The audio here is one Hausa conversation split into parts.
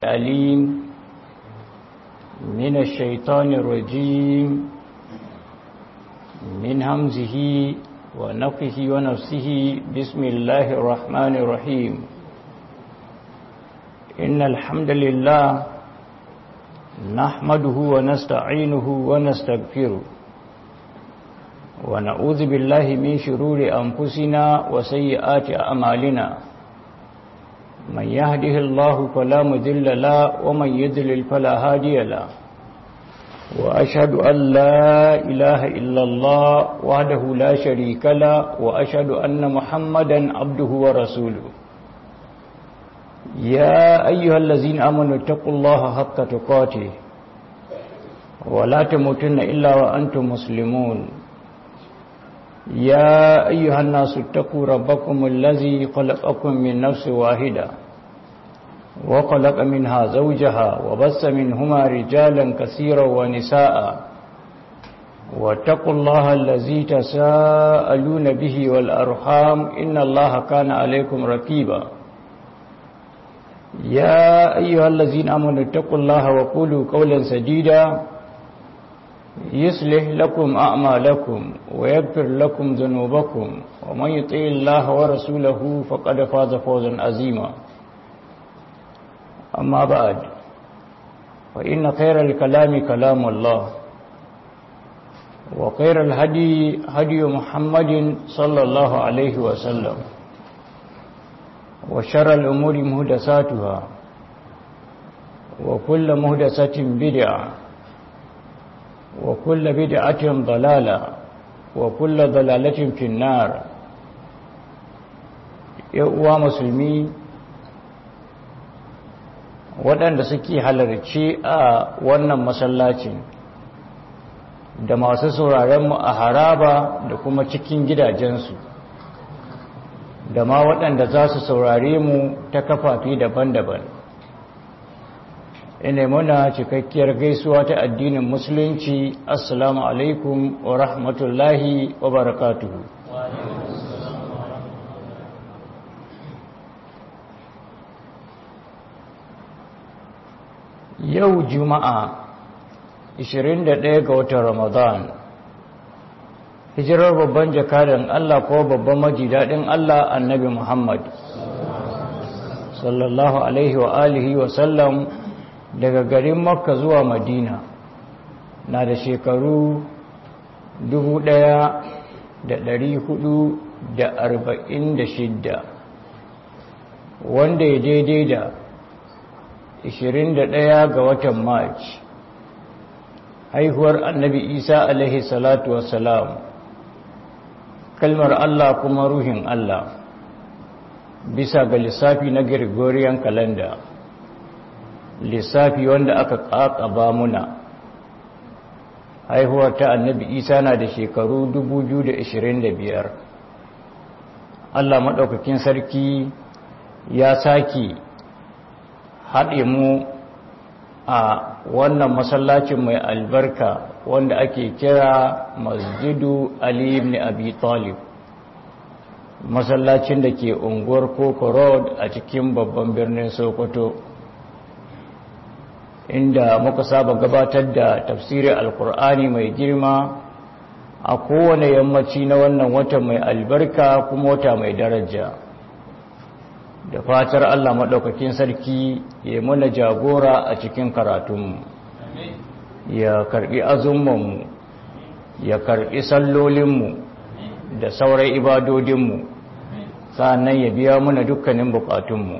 الأليم من الشيطان الرجيم من همزه ونفخه ونفسه بسم الله الرحمن الرحيم إن الحمد لله نحمده ونستعينه ونستغفره ونعوذ بالله من شرور أنفسنا وسيئات أعمالنا من يهده الله فلا مذل له ومن يذلل فلا هادي له وأشهد أن لا إله إلا الله وحده لا شريك له وأشهد أن محمدا عبده ورسوله يا أيها الذين آمنوا اتقوا الله حق تقاته ولا تموتن إلا وأنتم مسلمون يا أيها الناس اتقوا ربكم الذي خلقكم من نفس واحدة وخلق منها زوجها وبس منهما رجالا كثيرا ونساء واتقوا الله الذي تساءلون به والأرحام إن الله كان عليكم ركيبا يا أيها الذين آمنوا اتقوا الله وقولوا قولا سديدا يصلح لكم أعمالكم ويغفر لكم ذنوبكم ومن يطع الله ورسوله فقد فاز فوزا عظيما أما بعد فإن خير الكلام كلام الله وخير الهدي هدي محمد صلى الله عليه وسلم وشر الأمور مهدساتها وكل مهدسة بدعة وكل بدعة ضلالة وكل ضلالة في النار يقوى مسلمي waɗanda suke halarci a wannan masallacin da masu sauraronmu a haraba da kuma cikin gidajensu da ma waɗanda za su saurare mu ta kafafi daban-daban ina muna cikakkiyar gaisuwa ta addinin musulunci assalamu alaikum wa rahmatullahi wa barakatuhu yau juma'a 21 ga watan ramadan hijirar babban jakadan Allah ko babban majidadin Allah annabi Muhammad sallallahu alaihi wa alihi wa sallam daga garin makka zuwa madina na da shekaru 1446 wanda ya daidai da 21 ga watan march haihuwar annabi isa alaihi salatu wassalam kalmar allah kuma ruhin allah bisa ga lissafi na gregorian calendar lissafi wanda aka ƙaƙaba muna haihuwar ta annabi isa na da shekaru 2025 allah maɗaukakin sarki ya sake haɗe mu a wannan masallacin mai albarka wanda ake kira masjidu ali ibn abi talib masallacin da ke unguwar koko road a cikin babban birnin sokoto inda muka saba gabatar da tafsirin alkur'ani mai girma a kowane yammaci na wannan wata mai albarka kuma wata mai daraja da fatar allah maɗaukakin sarki ya mana jagora a cikin karatunmu ya karɓi azumanmu ya karɓi sallolinmu da sauran ibadodinmu sa'annan ya biya mana dukkanin bukatunmu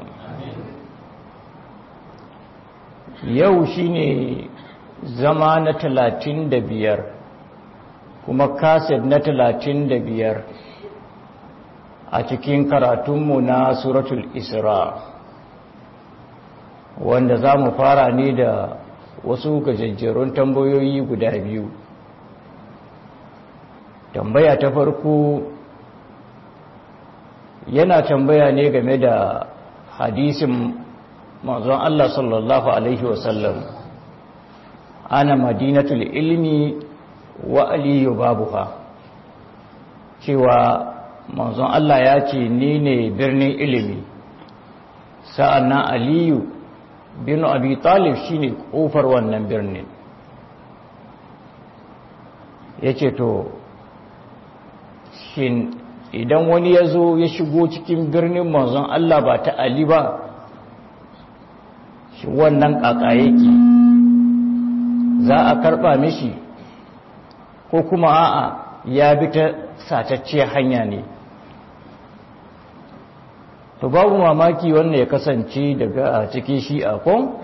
yau shine zama na talatin da biyar kuma kaset na talatin da biyar a cikin karatunmu na suratul isra wanda za mu fara ne da wasu gajajjerun tambayoyi guda biyu tambaya ta farko yana tambaya ne game da hadisin manzon Allah sallallahu Alaihi wasallam ana madinatul ilmi wa aliyu babuha cewa manzon Allah ya ce ni ne birnin ilimi sa'annan aliyu bin abi talib shine kofar wannan birnin yace to shin idan wani ya zo ya shigo cikin birnin manzon Allah ba ta Ali ba shi wannan kaka yake za a karba mishi ko kuma a'a ya bi ta satacciyar hanya ne to babu mamaki wannan ya kasance daga cikin shi'a kon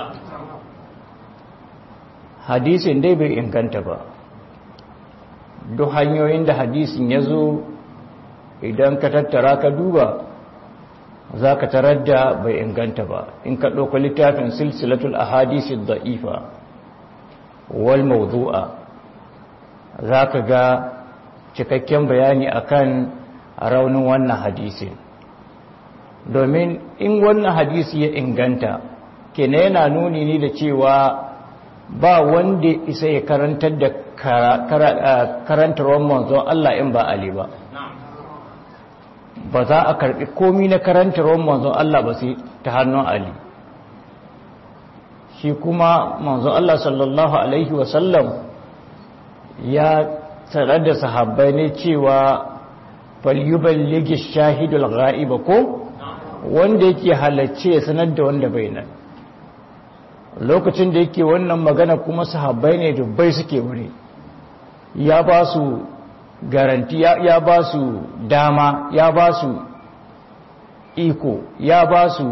hadisin dai bai inganta ba duk hanyoyin da hadisin ya zo idan ka tattara ka duba za ka tarar da bai inganta ba in ka ɗauka littafin silsilatul ahadisi da'ifa wal mawdu'a za ka ga cikakken bayani akan raunin wannan hadisin domin in wannan hadisi ya inganta kene yana nuni ne da cewa ba wanda isa ya karantar da karantarwar manzon Allah in ba Ali ba ba za a karbi komi na karantarwar manzon Allah ba sai ta hannun Ali shi kuma manzon Allah sallallahu alaihi wasallam ya tsare da sahabbai ne cewa falyuballigi shahidul ghaiba ko wanda yake halacce ya sanar da wanda bai nan lokacin da yake wannan magana kuma sahabbai ne dubbai suke wuri ya ba su garanti ya ba su dama ya ba su iko ya ba su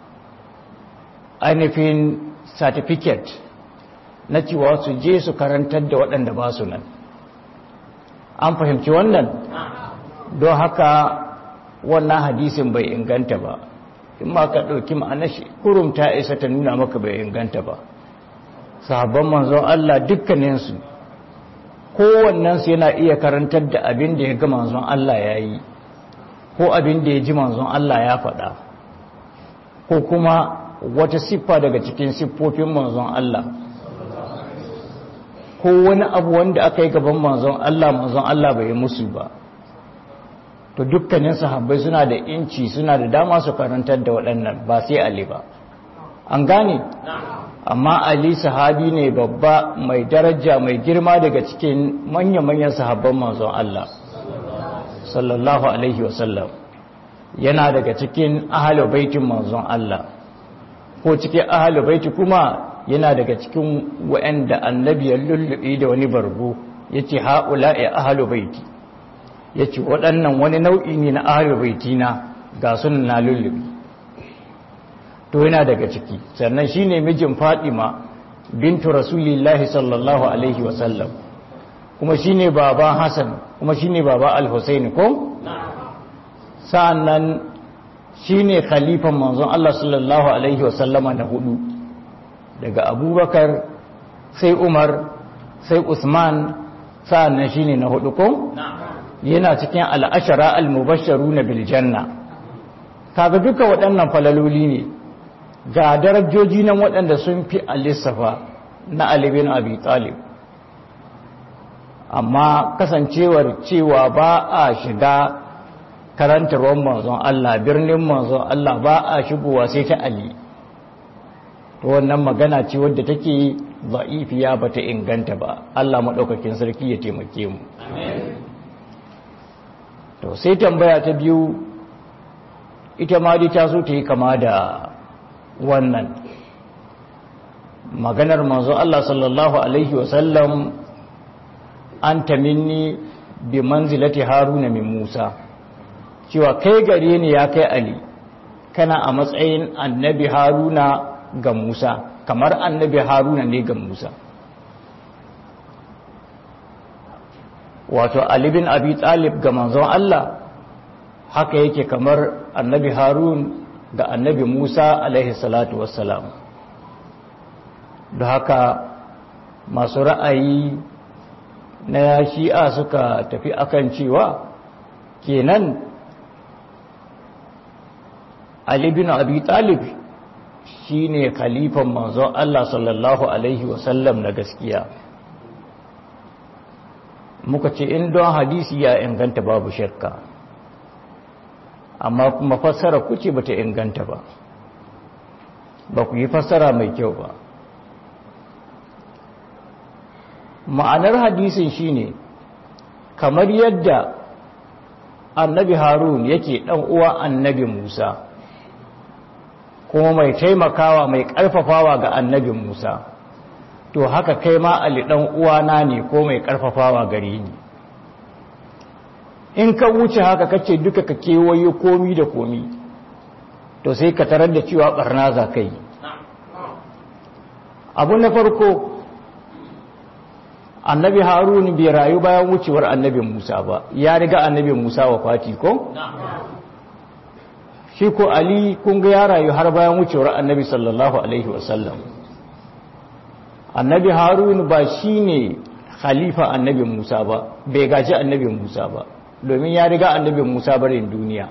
ainihin certificate na cewa su je su karantar da waɗanda ba su nan an fahimci wannan don haka wannan hadisin bai inganta ba in ma ka ɗauki ma'anar shi kurum ta isa ta nuna maka bai inganta ba sahabban manzon Allah dukkaninsu kowannensu yana iya karantar da abin da ya ga manzon Allah ya yi ko abin da ya ji manzon Allah ya faɗa ko kuma wata siffa daga cikin siffofin manzon Allah ko wani abu wanda aka yi gaban manzon Allah manzon Allah bai musu ba to dukkanin sahabbai suna da inci suna da dama su karantar da waɗannan ba sai Ali ba an gane amma Ali sahabi ne babba mai daraja mai girma daga cikin manya-manyan sahabban manzon Allah sallallahu alaihi wasallam yana daga cikin ahalu baitin manzon Allah ko cikin ahalu baiti kuma yana daga cikin wa'anda annabi ya lullubi da wani bargo yace haula'i ahalu baiti yace waɗannan wani nau'i ne na ahalu baitina ga sunan na lullubi to yana daga ciki sannan shine mijin Fatima bintu Rasulillahi sallallahu alaihi wasallam kuma shine baba Hassan kuma shine baba Al-Husaini ko sa'annan shine khalifan manzon Allah sallallahu alaihi wasallama na hudu daga Abubakar sai Umar sai Usman sa'annan shine na hudu ko yana cikin al-ashara al-mubashsharuna bil janna kaga duka waɗannan falaloli ne ga darajoji nan waɗanda sun fi alisafa na alibin abi talib amma kasancewar cewa ba a shiga karantarwar manzon Allah birnin manzon Allah ba a shigowa sai ta ali to wannan magana ce wadda take za'ifiya ba ta inganta ba Allah maɗaukakin sarki ya taimake mu to sai tambaya ta biyu ita ma dai ta so ta yi kama da wannan maganar manzo Allah sallallahu alaihi wasallam an minni bi manzilati haruna min Musa cewa kai gare ni ya kai Ali kana a matsayin annabi haruna ga Musa kamar annabi haruna ne ga Musa wato Ali bin Abi Talib ga manzon Allah haka yake kamar annabi harun ga annabi Musa alaihi salatu wassalam da haka masu ra'ayi na shi'a suka tafi akan cewa kenan Ali bin Abi Talib shine khalifan manzo Allah sallallahu alaihi wasallam na gaskiya muka ce in don hadisi ya inganta babu shakka amma kuma fassara kuce bata inganta ba ba ku yi fassara mai kyau ba ma'anar hadisin shine kamar yadda annabi harun yake dan uwa annabi musa kuma mai taimakawa mai karfafawa ga annabi musa to haka kai ma ali dan uwana ne ko mai karfafawa gare ni in ka wuce haka kace duka ka kewaye komi da komi to sai ka tarar da cewa barna za ka yi abu na farko annabi harun bai rayu bayan wucewar annabi musa ba ya riga annabi musa wa fati ko? shi ko ali kun ga ya rayu har bayan wucewar annabi sallallahu alaihi wasallam annabi harun ba shi ne khalifa annabi musa ba bai gaji annabi musa ba domin ya riga annabi musa barin duniya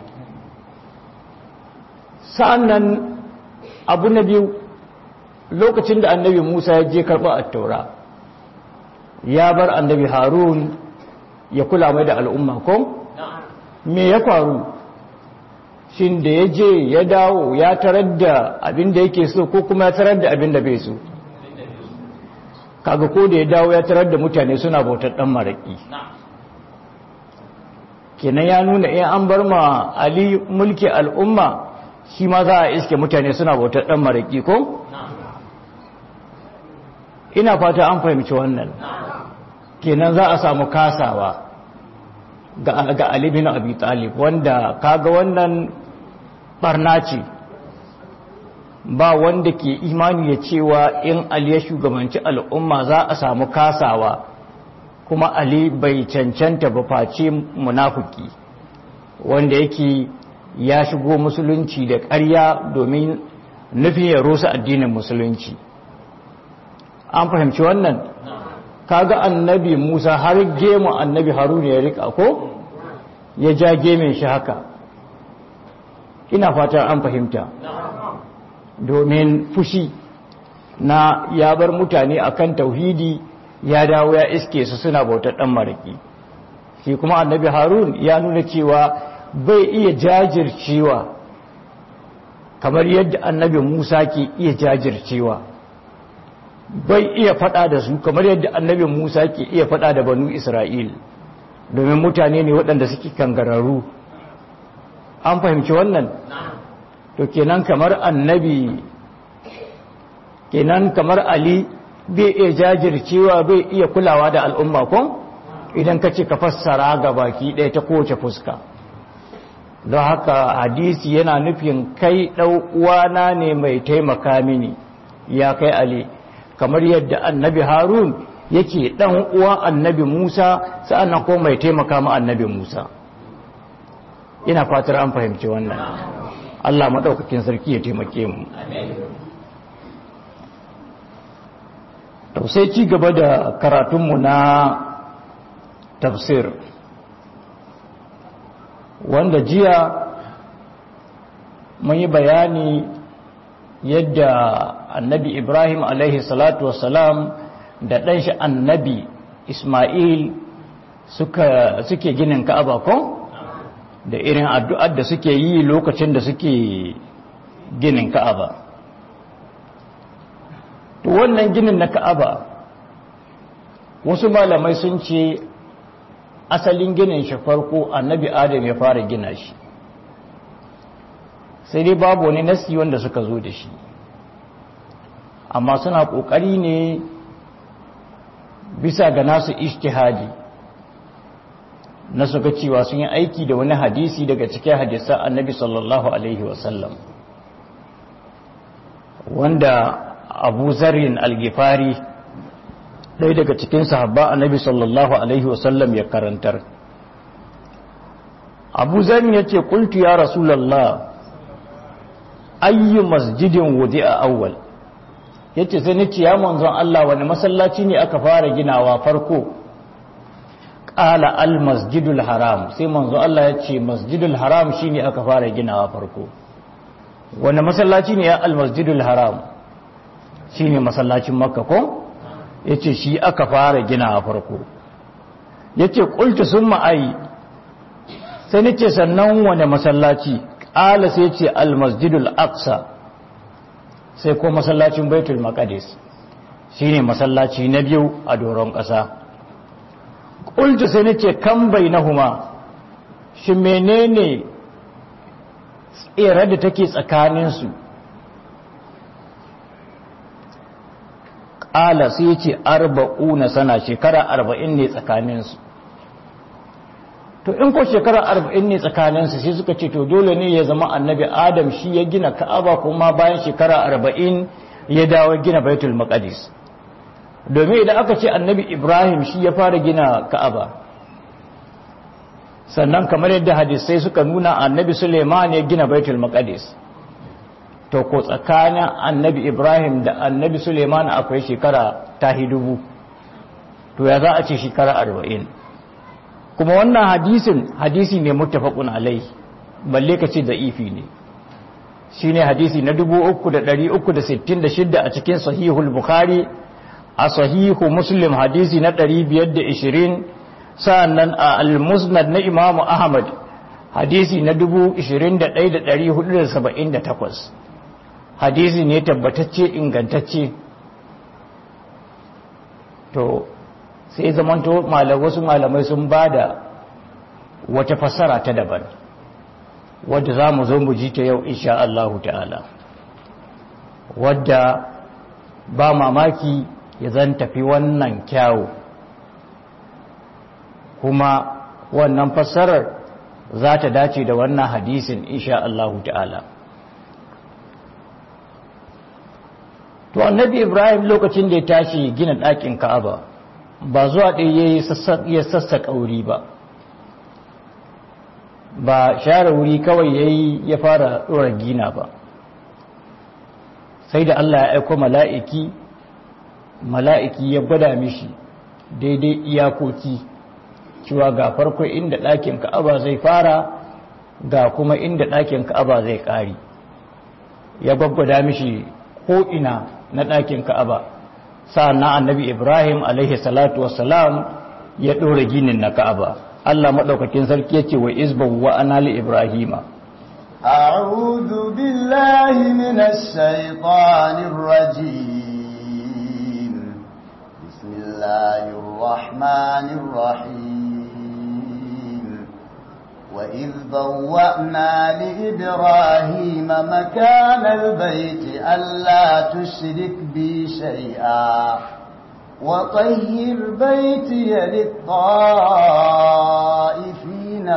sa'annan abu na biyu lokacin da annabi musa ya je karɓa a taura ya bar annabi harun ya kula mai da al'umma ko? me ya faru shin da ya je ya dawo ya tarar da abin da yake so ko kuma ya tarar da abin da bai so kaga ko da ya dawo ya tarar da mutane suna bautar dan maraki kenan ya nuna in an bar ma ali mulki al'umma shi ma za a iske mutane suna bautar dan maraki ko ina fata an fahimci wannan kenan za a samu kasawa ga ga ali bin abi talib wanda kaga wannan barna ce ba wanda ke imani ya cewa in ali ya shugabanci al'umma za a samu kasawa kuma ali bai cancanta ba face munafiki wanda yake ya shigo musulunci da ƙarya domin nufin ya rusa addinin musulunci an fahimci wannan kaga annabi musa har gemu annabi haruna ya rika ko ya ja gemin shi haka ina fatan an fahimta domin fushi na ya bar mutane akan tauhidi ya dawo ya iske su suna bautar dan maraki shi kuma annabi harun ya nuna cewa bai iya jajircewa kamar yadda annabi musa ke iya jajircewa bai iya fada da su kamar yadda annabi musa ke iya fada da banu isra'il domin mutane ne waɗanda suke kangararru an fahimci wannan to kenan kamar annabi kenan kamar ali bai iya jajircewa bai iya kulawa da al'umma ko idan ka ce ka fassara ga baki ɗaya ta kowace fuska don haka hadisi yana nufin kai uwana ne mai taimaka mini ya kai ali kamar yadda annabi harun yake ɗan uwa annabi musa sa'annan ko mai taimaka ma annabi musa ina fatar an fahimci wannan allah maɗaukakin sarki ya taimake mu sai ci gaba da karatunmu na tafsir wanda jiya mun yi bayani yadda annabi ibrahim alaihi salatu wasalam da ɗanshi annabi ismail suka suke ginin ka'aba ko da irin addu'ar da suke yi lokacin da suke ginin ka'aba to wannan ginin na ka'aba wasu malamai sun ce asalin ginin shi farko annabi adam ya fara gina shi sai dai babu wani nasi wanda suka zo da shi amma suna ƙoƙari ne bisa ga nasu ishtihadi na suka cewa sun yi aiki da wani hadisi daga cikin hadisa annabi sallallahu alaihi wasallam wanda abu zarin algifari ɗaya daga cikin sahabba annabi sallallahu alaihi wasallam ya karantar abu zarin ya ce kultu ya rasulallah ayyu masjidin wudi a awwal ya ce sai nace ya manzon Allah wani masallaci ne aka fara ginawa farko ƙala al masjidul haram sai manzon Allah ya ce masjidul haram shine aka fara ginawa farko wani masallaci ne ya al masjidul haram shine masallacin makka ko ya ce shi aka fara ginawa farko ya ce ƙulta sun ma'ai sai nace sannan wani masallaci ƙala sai ce al masjidul aqsa sai ko masallacin baitul maqdis shine masallaci na biyu a doron ƙasa qultu sai nace kan bainahuma shi menene tsere da take tsakanin su ƙala sai yace arba'una sana shekara arba'in ne tsakanin su to in ko shekara arba'in ne tsakaninsu sai suka ce to dole ne ya zama annabi adam shi ya gina ka'aba kuma bayan shekara arba'in ya dawo gina baitul maqdis domin idan aka ce annabi ibrahim shi ya fara gina ka'aba sannan kamar yadda hadisai suka nuna annabi suleiman ya gina baitul maqdis to ko tsakanin annabi ibrahim da annabi suleiman akwai shekara tahi dubu to ya za a ce shekara arba'in kuma wannan hadisin hadisi ne muttafaqun alai balle ka ce da'ifi ne shine hadisi na 3366 a cikin sahihul bukhari a sahihu muslim hadisi na 520 sa'annan a al-musnad na imamu ahmad hadisi na 21478 hadisi ne tabbatacce ingantacce to sai zamanto wasu malamai sun ba da wata fassara ta daban wadda za mu zo mu ji ta yau insha Allah ta'ala wadda ba mamaki ya zan tafi wannan kyawu kuma wannan fassarar za ta dace da wannan hadisin insha Allah ta'ala to annabi ibrahim lokacin da ya tashi gina ɗakin ka'aba ba zuwa ɗaya ya sassaƙa wuri ba ba share wuri kawai ya yi ya fara ɗora gina ba sai da Allah ya aiko mala'iki mala'iki ya gwada mishi daidai iyakoki cewa ga farko inda ɗakin ka'aba zai fara ga kuma inda ɗakin ka'aba zai ƙari ya gwaggwada mishi ko'ina na ɗakin ka'aba sa'an annabi ibrahim alaihi salatu wassalam ya ɗora ginin na ka'aba Allah maɗaukakin sarki ya ce wa izban wa ana li ibrahima أعوذ بالله من الشيطان الرجيم بسم الله الرحمن الرحيم وإذ بوأنا لإبراهيم مكان البيت ألا تشرك بي شيئا وطهر بيتي للطائفين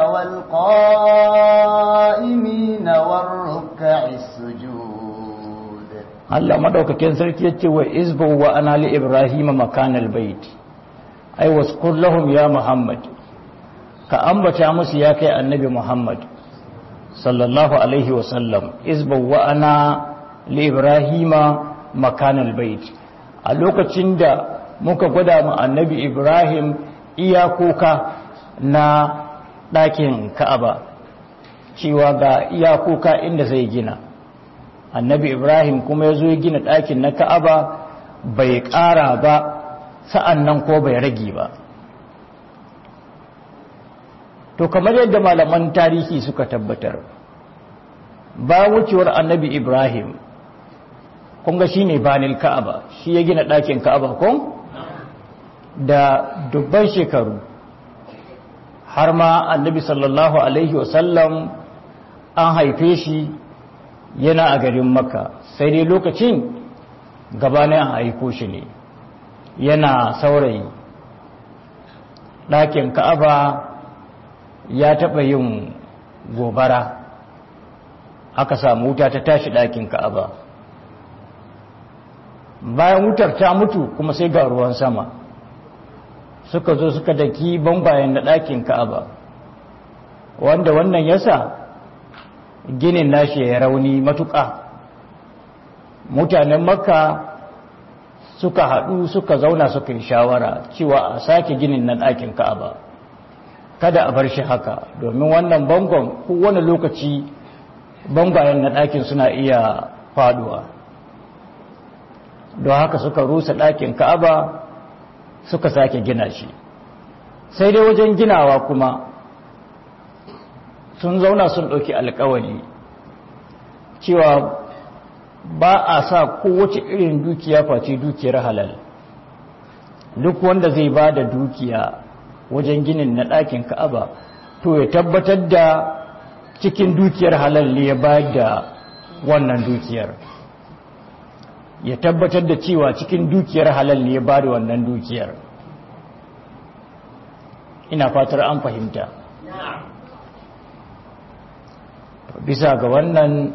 والقائمين والركع السجود Allah madaukakin sarki yace wa izbu wa ana li ibrahim makan albayt ay wasqur lahum ya muhammad ka ambata musu ya kai annabi muhammad sallallahu alaihi wa sallam izbu wa ana li ibrahima makan albayt a lokacin da muka gwada mu annabi ibrahim iyakoka na ɗakin ka'aba cewa ga iyakoka inda zai gina annabi ibrahim kuma ya zo ya gina ɗakin na ka'aba bai ƙara ba sa'an nan ko bai rage ba to kamar yadda malaman tarihi suka tabbatar ba wucewar annabi ibrahim kunga shi ne banil ka'aba shi ya gina ɗakin ka'aba kun da dubban shekaru har ma annabi sallallahu alaihi wasallam an haife shi yana a garin makka sai dai lokacin gabanin an aiko shi ne yana saurayi ɗakin ka'aba ya taɓa yin gobara aka samu wuta ta tashi ɗakin ka'aba bayan wutar ta mutu kuma sai ga ruwan sama suka zo suka daki bambayen na ɗakin ka'aba wanda wannan yasa ginin nashi ya rauni matuƙa mutanen makka suka haɗu suka zauna suka yi shawara cewa a sake ginin na ɗakin ka'aba kada a bar shi haka domin wannan bangon kowane lokaci bangayen na ɗakin suna iya faduwa don haka suka rusa ɗakin ka'aba suka sake gina shi sai dai wajen ginawa kuma sun zauna sun ɗauki alkawali cewa ba a sa kowace irin dukiya face dukiyar halal duk wanda zai ba da dukiya wajen ginin na ɗakin ka'aba to ya tabbatar da cikin dukiyar halal ne ya ba da wannan dukiyar ya tabbatar da cewa cikin dukiyar halal ne ya ba da wannan dukiyar ina fatar an fahimta bisa ga wannan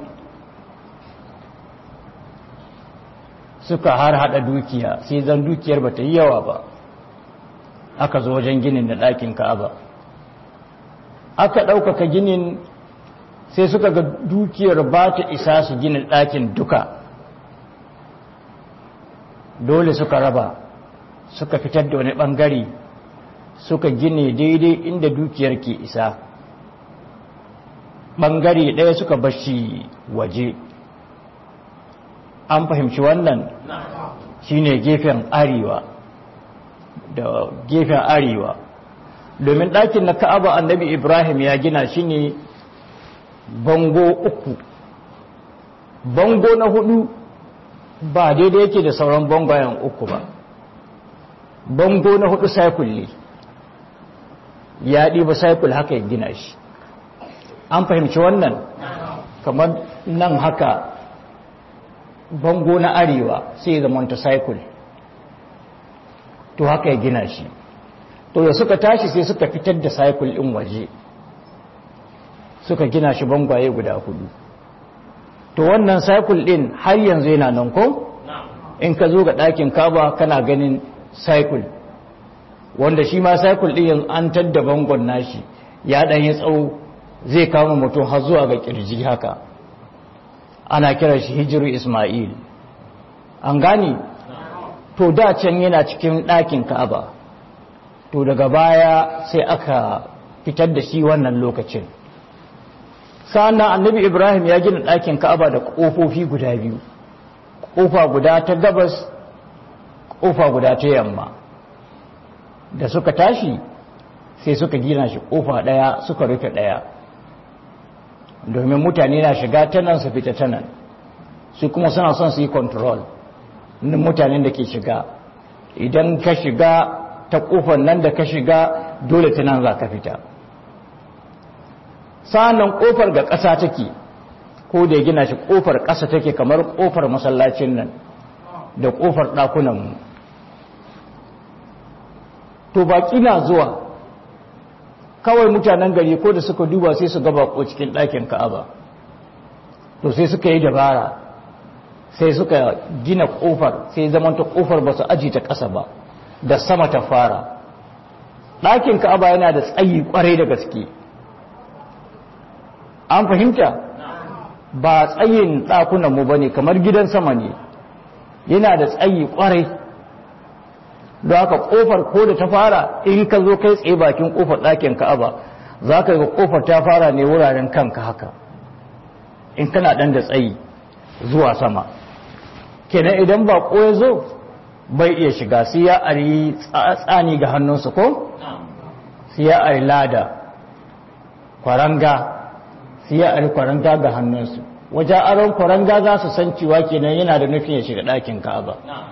suka har hada dukiya sai zan dukiyar ba ta yi yawa ba aka zo wajen ginin da ɗakin ka'aba aka ɗaukaka ginin sai suka ga dukiyar ba ta isa su ginin ɗakin duka dole suka raba suka fitar da wani ɓangare suka gine daidai inda dukiyar ke isa ɓangare ɗaya suka bashi waje an fahimci wannan shine gefen arewa da gefen arewa domin ɗakin na ka'aba annabi ibrahim ya gina shi ne bango uku bango na hudu ba daidai yake da sauran bangayen uku ba bango na hudu cycle ne ya ɗiba cycle haka ya gina shi an fahimci wannan kamar nan haka bango na arewa sai ya zama cycle to haka ya gina shi to da suka tashi sai suka fitar da cycle ɗin waje suka gina shi bangwaye guda hudu to wannan cycle ɗin har yanzu yana nan ko in ka zo ga ɗakin kaba kana ganin cycle wanda shi ma cycle ɗin yanzu an tadda bangon nashi ya ɗan yi tsawo zai kama mutum har zuwa ga ƙirji haka ana kira shi hijiru ismail an gani to da can yana cikin ɗakin ka'aba to daga baya sai aka fitar da shi wannan lokacin sa'annan annabi ibrahim ya gina ɗakin ka'aba da ƙofofi guda biyu ƙofa guda ta gabas ƙofa guda ta yamma da suka tashi sai suka gina shi ƙofa ɗaya suka rufe ɗaya domin mutane na shiga ta nan su fita ta nan su kuma suna son su yi control na mutanen da ke shiga idan ka shiga ta kofar nan da ka shiga dole ta nan za ka fita sa'annan kofar ga ƙasa take ko da ya gina shi kofar ƙasa take kamar kofar masallacin nan da kofar ɗakunanmu to baƙi na zuwa kawai mutanen gari ko da suka duba sai su gaba ko cikin ɗakin ka'aba to sai suka yi dabara sai suka gina ƙofar sai zamanta ƙofar ba su aji ta ƙasa ba da sama ta fara ɗakin ka'aba yana da tsayi ƙwarai da gaske an fahimta ba tsayin ɗakunanmu ba ne kamar gidan sama ne yana da tsayi ƙwarai don haka kofar ko da ta fara in ka zo kai tsaye bakin kofar ɗakin ka'aba za ka ga kofar ta fara ne wuraren kanka haka in kana ɗan da tsayi zuwa sama kenan idan ba ya zo bai iya shiga sai ya ari tsani ga hannunsa ko sai ya ari lada kwaranga sai ya ari kwaranga ga hannunsu wajen aron kwaranga za su san cewa kenan yana da nufin ya shiga ɗakin ka'aba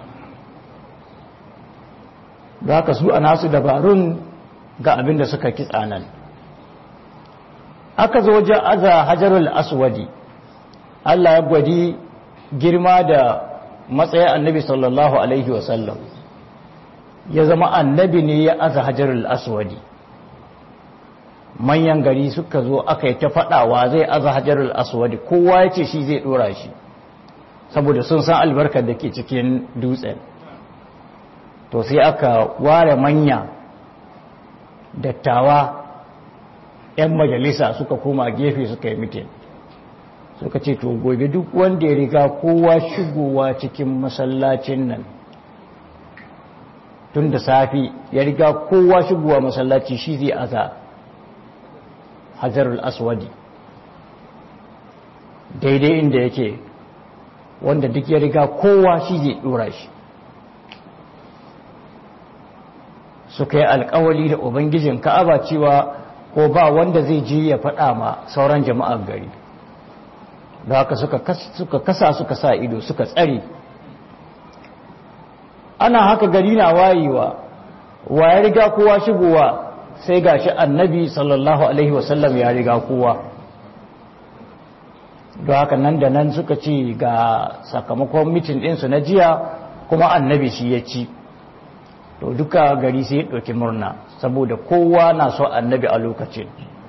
da haka su a nasu dabarun ga abin da suka kitsa nan aka zo wajen aza hajarul aswadi Allah ya gwadi girma da matsayin annabi sallallahu alaihi wasallam ya zama annabi ne ya aza hajarul aswadi manyan gari suka zo aka yi ta faɗawa zai aza hajarul aswadi kowa ya ce shi zai ɗora shi saboda sun san albarkar da ke cikin dutsen to sai aka ware manya dattawa 'yan majalisa suka koma gefe suka yi mitin suka ce to gobe duk wanda ya riga kowa shigowa cikin masallacin nan tun da safi ya riga kowa shigowa masallaci shi zai aza hajarul aswadi daidai inda yake wanda duk ya riga kowa shi zai dora shi suka yi alkawali da ubangijin ka'aba cewa ko ba wanda zai je ya faɗa ma sauran jama'ar gari da haka suka kasa suka sa ido suka tsare ana haka gari na wayewa wa ya riga kowa shigowa sai gashi annabi sallallahu alaihi wasallam ya riga kowa don haka nan da nan suka ce ga sakamakon mitin ɗinsu na jiya kuma annabi shi ya ci to duka gari sai ya ɗauki murna saboda kowa na so annabi a lokacin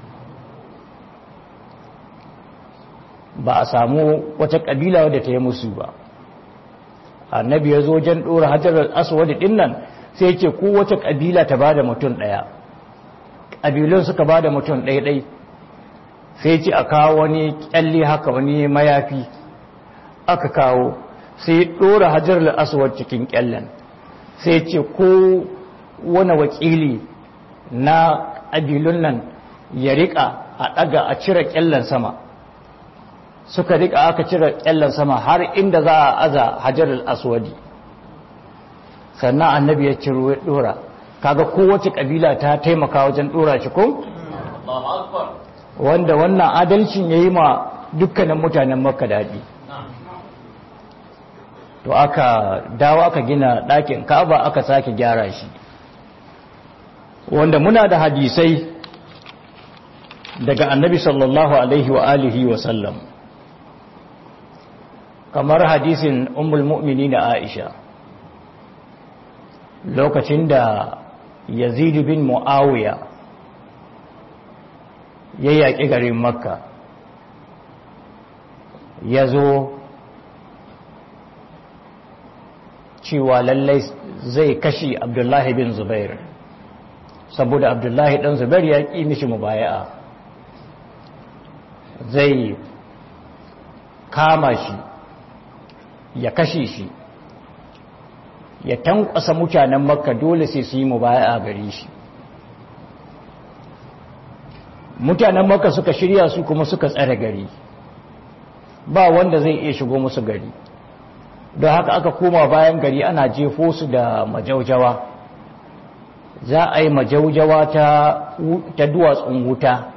ba a samu wata ƙabila wadda ta yi musu ba annabi ya zo wajen ɗora hajjar aswadi ɗin nan sai ce ko wata ƙabila ta ba da mutum ɗaya ƙabilun suka ba da mutum ɗaya-ɗai sai ce a kawo wani ƙyalli haka wani mayafi aka kawo sai ɗora hajjar aswad cikin ƙyallen sai ce ko wani wakili na ƙabilun nan ya riƙa a ɗaga a cire ƙyallen sama suka riƙa aka cire ƙyallen sama har inda za a aza hajjar aswadi sannan annabi ya ciro ya ɗora kaga kowace ƙabila ta taimaka wajen ɗora shi ko? wanda wannan adalcin ya yi ma dukkanin mutanen makka daɗi to aka dawo aka gina ɗakin ka'aba aka sake gyara shi wanda muna da hadisai daga annabi sallallahu alaihi wa alihi wa sallam kamar hadisin ummul mu'mini na aisha lokacin da yazid bin mu'awiya ya yaƙi garin makka ya zo cewa lallai zai kashi abdullahi bin zubair saboda abdullahi ɗan zubair ya ƙi mishi mubaya'a zai kama shi ya kashe shi ya tankwasa mutanen makka dole sai su yi mubaya'a gare shi mutanen makka suka shirya su kuma suka tsare gari ba wanda zai iya shigo musu gari don haka aka koma bayan gari ana jefo su da majaujawa za a yi majaujawa ta, ta duwatsun wuta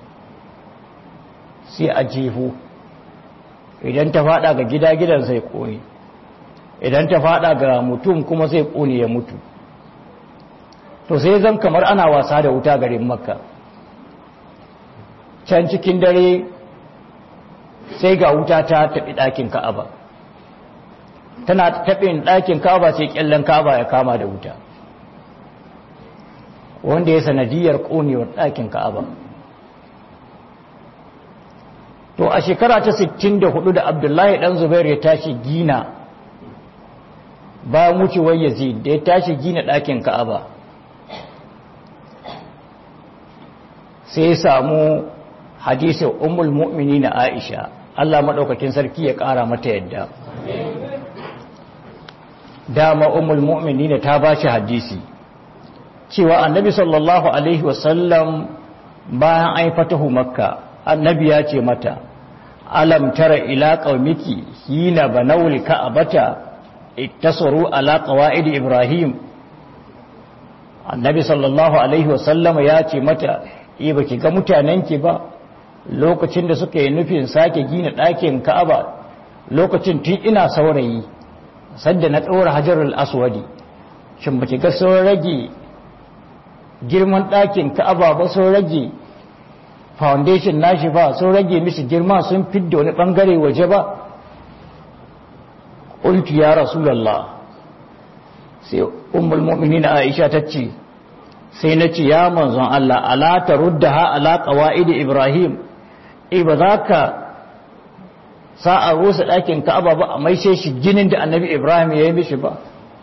sai a jefo idan ta fada ga gida gidan zai kone idan ta fada ga mutum kuma zai kone ya mutu to sai zan kamar ana wasa da wuta garin makka can cikin dare sai ga wuta ta taɓi ɗakin ka'aba tana taɓin ɗakin ka'aba sai ƙyallen ka'aba ya kama da wuta wanda ya sanadiyar ƙonewar ɗakin ka'aba to a shekara ta 64 da abdullahi ɗan zubair ya tashi gina bayan wucewar yazid da ya tashi gina ɗakin ka'aba sai ya samu hadisin ummul mu'mini na aisha Allah maɗaukakin sarki ya ƙara mata yadda dama ummul mu'mini ta ba shi hadisi cewa annabi sallallahu alaihi wasallam bayan an fatahu makka annabi ya ce mata alam tara ila qaumiki hina banawli ka'abata ittasaru ala qawaid ibrahim annabi sallallahu alaihi wasallam ya ce mata eh baki ga mutanenki ba lokacin da suka yi nufin sake gina ɗakin ka'aba lokacin tun ina saurayi sadda na ɗora hajarul aswadi shin baki ga sun rage girman ɗakin ka'aba ba sun rage foundation nashi ba sun rage mishi girma sun fidda wani ɓangare waje ba ƙultu ya rasulallah sai ummul mu'minin aisha ta ce sai na ce ya manzon Allah ala ta rudda ha ala qawaid ibrahim eh ba za ka sa a rusa ɗakin ka'aba ba a maishe shi ginin da annabi ibrahim ya yi mishi ba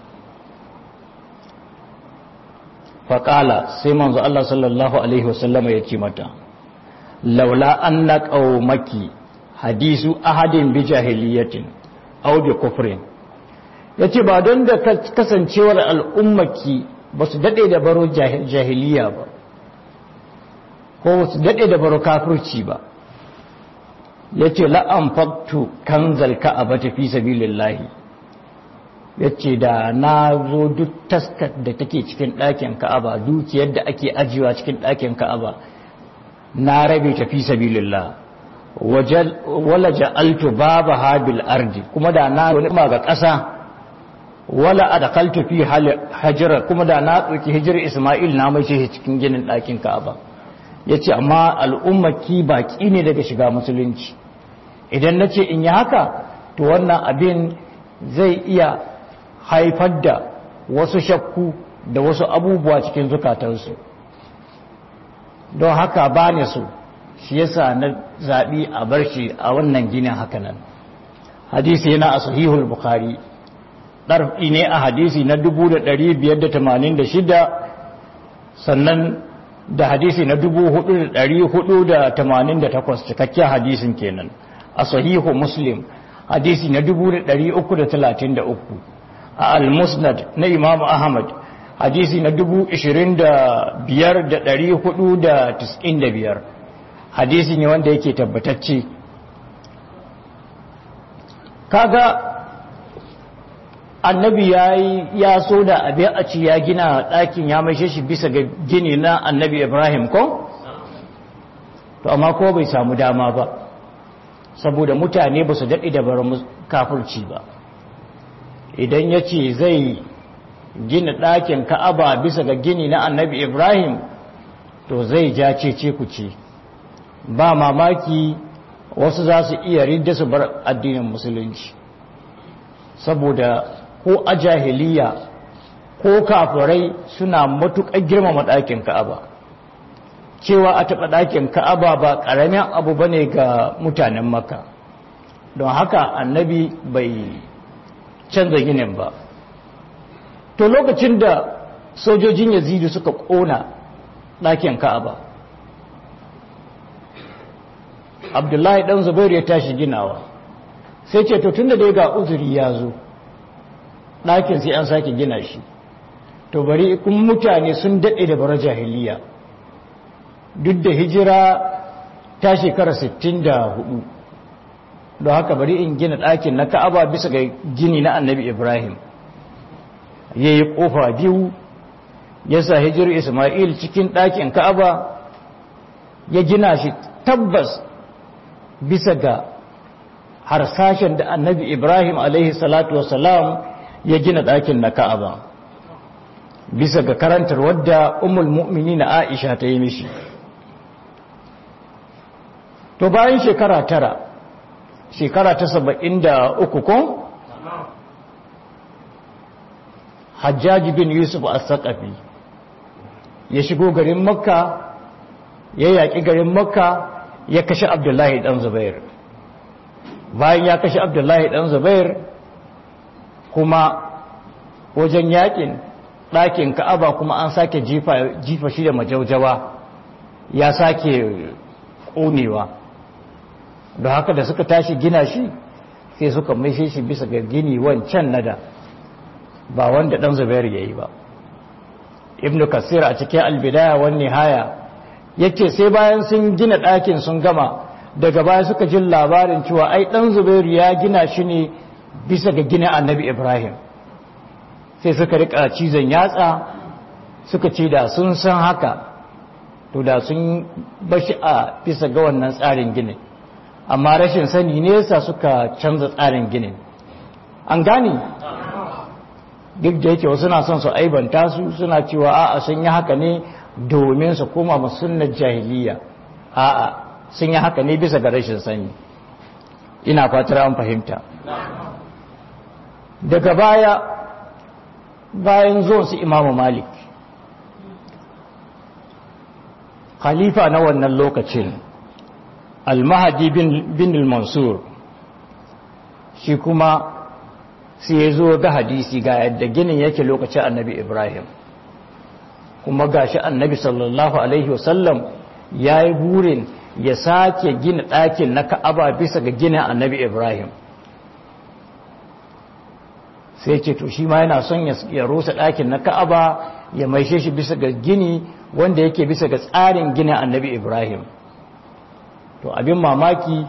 faƙala sai manzo Allah sallallahu alaihi wasallama ya ce mata laula an na ƙaumaki hadisu ahadin bi jahiliyatin au bi kufrin ya ce ba don da kasancewar al'ummaki ba su daɗe da baro jahiliya ba ko ba su daɗe da baro kafirci ba ya ce la'an faktu kan zalka a bata fi sabilillahi ya ce da na zo duk taskar da take cikin ɗakin ka'aba dukiyar da ake ajiyewa cikin ɗakin ka'aba na rabe ta fi sabilillah wala ja'altu baba habil ardi kuma da na wani ga ƙasa wala adkaltu fi hajira kuma da na tsoki hijir Isma'il na mai shi cikin ginin ɗakin Ka'aba yace amma al'ummaki baki ne daga shiga musulunci idan nace in yi haka to wannan abin zai iya haifar da wasu shakku da wasu abubuwa cikin zukatansu don haka ba ne su shi yasa na zaɓi a bar shi a wannan ginin hakanan hadisi yana a sahihul bukhari ɗarfi ne a hadisi na 1586 sannan da hadisi na 4488 cikakken hadisin kenan a sahihu muslim hadisi na 333 a al-musnad na imam ahmad hadisi na 25495 hadisi ne wanda yake tabbatacce kaga annabi ya ya so da abin a ci ya gina ɗakin ya maishe shi bisa ga gini na annabi ibrahim ko? to amma ko bai samu dama ba saboda mutane ba su daɗi da bar kafurci ba idan ya ce zai gina ɗakin ka'aba bisa ga gini na annabi ibrahim to zai ja cece ku ce ba mamaki wasu za su iya ridda su bar addinin musulunci saboda ko a jahiliya ko kafirai suna matuƙar girmama ɗakin ka'aba cewa a taɓa ɗakin ka'aba ba ƙaramin abu ba ne ga mutanen maka don haka annabi bai canza ginin ba to lokacin da sojojin yazidu suka ƙona ɗakin ka'aba abdullahi ɗan zubairu ya tashi ginawa sai ce to tun da dai ga uzuri ya zo ɗakin sai an sake gina shi to bari kun mutane sun daɗe da bara jahiliya duk da hijira ta shekara 64 don haka bari in gina ɗakin na ka'aba bisa ga gini na annabi ibrahim ya yi ƙofa biyu ya sa hijir ismail cikin ɗakin ka'aba ya gina shi tabbas bisa ga harsashen da annabi ibrahim alaihi salatu wasalam ya gina ɗakin na ka'aba bisa ga karantar wadda umul mu'mini na aisha ta yi mishi to bayan shekara tara shekara ta saba'in da uku ko hajjaji bin yusuf as-saqafi ya shigo garin makka ya yaƙi garin makka ya kashe abdullahi ɗan zubair bayan ya kashe abdullahi ɗan zubair kuma wajen yaƙin ɗakin ka'aba kuma an sake jifa shi da majaujawa ya sake ƙonewa da haka da suka tashi gina shi sai suka maishe shi bisa ga gini wancan nada ba wanda ɗan zubair ya yi ba ibn kasir a cikin albidaya wani haya yake sai bayan sun gina ɗakin sun gama daga baya suka jin labarin cewa ai ɗan zubairu ya gina shi ne bisa ga gina annabi ibrahim sai suka rika cizon yatsa suka ce da sun san haka to da sun bashi a bisa ga wannan tsarin ginin amma rashin sani nesa suka canza tsarin ginin an gane duk da yake wasu na son su aibanta su suna cewa a'a sun yi haka ne domin su koma musulnar jahiliya a'a sun yi haka ne bisa ga rashin sani ina fatar an fahimta daga baya bayan zuwan su imamu malik khalifa na wannan lokacin almahadi bin al-mansur shi kuma sai ya zo ga hadisi ga yadda ginin yake lokacin annabi ibrahim kuma gashi annabi sallallahu alaihi wasallam ya yi burin ya sake gina ɗakin na ka'aba bisa ga ginin annabi ibrahim sai ce to shi ma yana son ya rusa ɗakin na ka'aba ya maishe shi bisa ga gini wanda yake bisa ga tsarin ginin annabi ibrahim to abin mamaki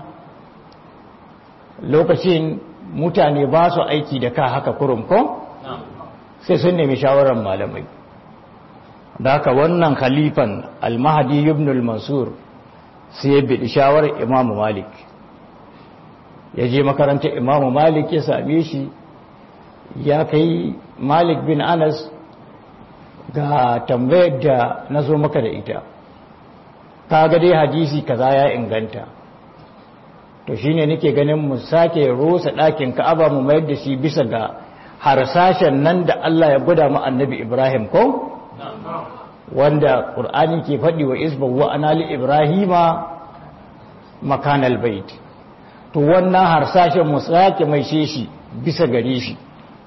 lokacin mutane ba su aiki da ka haka kurum ko sai sun nemi shawarar malamai da haka wannan khalifan almahadi ibn al-mansur sai ya biɗi shawarar imamu malik ya je makarantar imamu malik ya same shi ya kai malik bin anas ga tambayar da na zo maka da ita ka ga dai hadisi kaza ya inganta to shine nake ganin mu sake rusa ɗakin ka'aba mu mayar da shi bisa ga harsashen nan da Allah ya gwada mu annabi Ibrahim ko wanda Qur'ani ke faɗi wa isba wa anali Ibrahima makanal bait to wannan harsashen mu sake mai shi bisa gare shi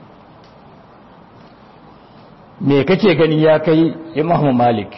me kake gani ya kai Imam Malik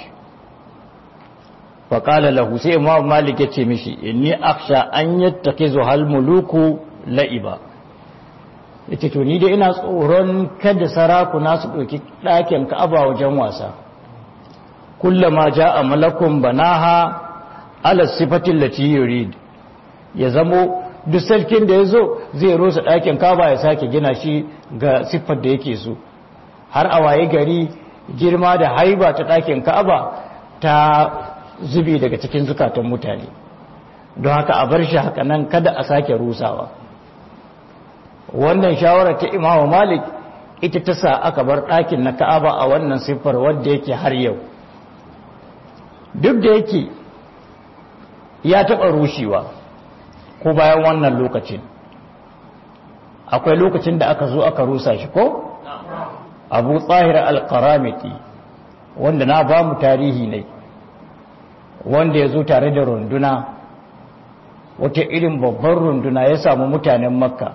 faƙala lahu sai imam malik ya ce mishi inni aksha an yattake zuhal muluku la'iba ya ce to ni dai ina tsoron kada sarakuna su ɗauki ɗakin ka'aba wajen wasa kullama ja a malakun banaha ala sifatin lati yurid ya zamo duk sarkin da ya zo zai rosa ɗakin ka'aba ya sake gina shi ga siffar da yake so har a waye gari girma da haiba ta ɗakin ka'aba ta zubi daga cikin zukatan mutane don haka a bar shi haka nan kada a sake rusawa wannan shawarar ta imamu malik ita ta sa aka bar ɗakin na ka'aba a wannan siffar wadda yake har yau duk da yake ya taɓa rushewa ko bayan wannan lokacin akwai lokacin da aka zo aka rusa shi ko abu tsahir al-qaramiti wanda na ba mu tarihi ne wanda ya zo tare da runduna wata irin babban runduna ya samu mutanen makka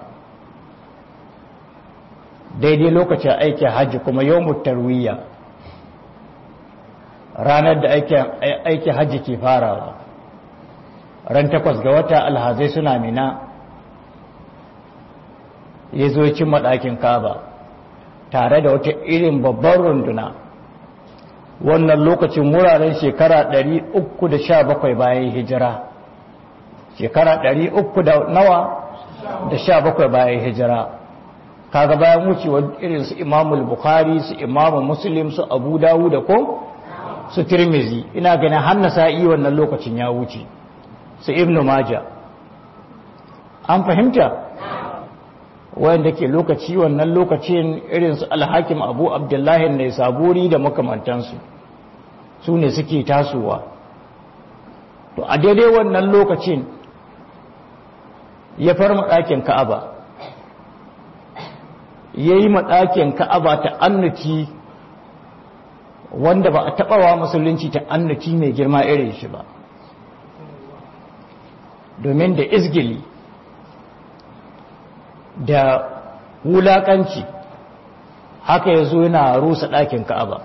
daidai lokacin aikin hajji kuma yau tarwiyya ranar da aikin hajji ke farawa ran takwas ga wata alhazai suna mina ya zo cin maɗakin kaba tare da wata irin babban runduna wannan lokacin wuraren shekara 317 bayan hijira shekara 300 da nawa da 17 bayan hijira kaga bayan wucewa irin su imamul bukhari su imamu muslim su abu dawud da ko su tirmizi ina ganin hannu sa'i wannan lokacin ya wuce su ibnu maja an fahimta wanda ke lokaci wannan lokacin irin su alhakim abu abdullahi ne saburi da makamantansu su ne suke tasowa to a daidai wannan lokacin ya farma ɗakin ka'aba ya yi maɗakin ka'aba ta annuci wanda ba a taɓawa musulunci ta annuci mai girma irin shi ba domin da izgili da wulaƙanci haka ya zo yana rusa ɗakin ka'aba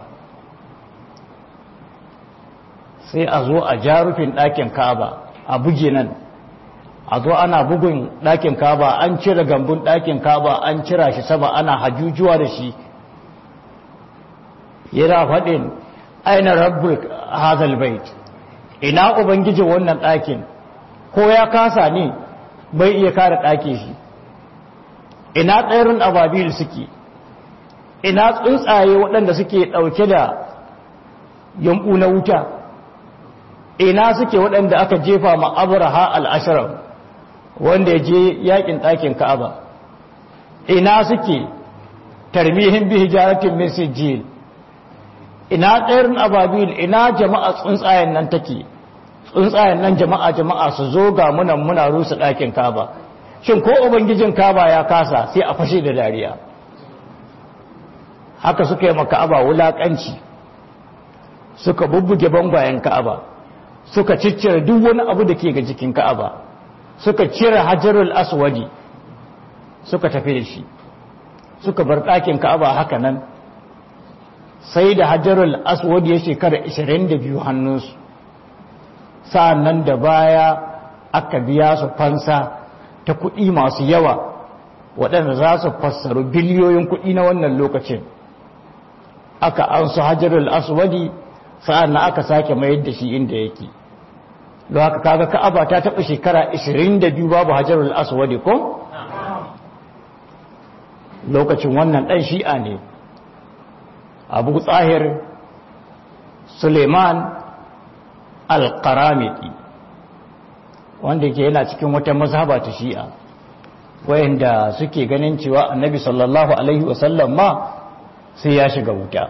sai a zo a jarufin ɗakin ka'aba a buge nan a zo ana bugun ɗakin ka'aba an cire gambun ɗakin ka'aba an cira shi sama ana hajujuwa da shi yana faɗin aina rabbul hazal bait ina ubangiji wannan ɗakin ko ya kasa ne bai iya kare ɗake shi ina tsayarin ababil suke ina tsuntsaye waɗanda suke ɗauke da yambu na wuta ina suke waɗanda aka jefa ma abraha al'ashirar wanda ya je yakin ɗakin ka'aba ina suke tarmihin bi hijaratin min sijil ina tsayarin ababil ina jama'a tsuntsayen nan take tsuntsayen nan jama'a jama'a su zo ga munan muna rusa ɗakin ka'aba shin ko ubangijin ka'aba ya kasa sai a fashe da dariya haka suka yi maka'aba wulaƙanci suka bubbuge bangwayen ka'aba suka ciccire duk wani abu da ke ga jikin ka'aba suka cire hajarul aswadi suka tafi da shi suka bar ɗakin ka'aba haka nan sai da hajarul aswadi ya shekara 22 hannunsu sa'an nan da baya aka biya su fansa ta kuɗi masu yawa waɗanda za su fassaru biliyoyin kuɗi na wannan lokacin aka an su hajjarul aswadi sa'an na aka sake mayar da shi inda yake don haka kaga ka'aba ta taɓa shekara 22 babu hajjarul aswadi ko lokacin wannan ɗan shi'a ne abu tsahir suleiman al-qaramiti wanda ke yana cikin wata mazhaba ta shi'a wayanda suke ganin cewa annabi sallallahu alaihi wasallam ma sai ya shiga wuta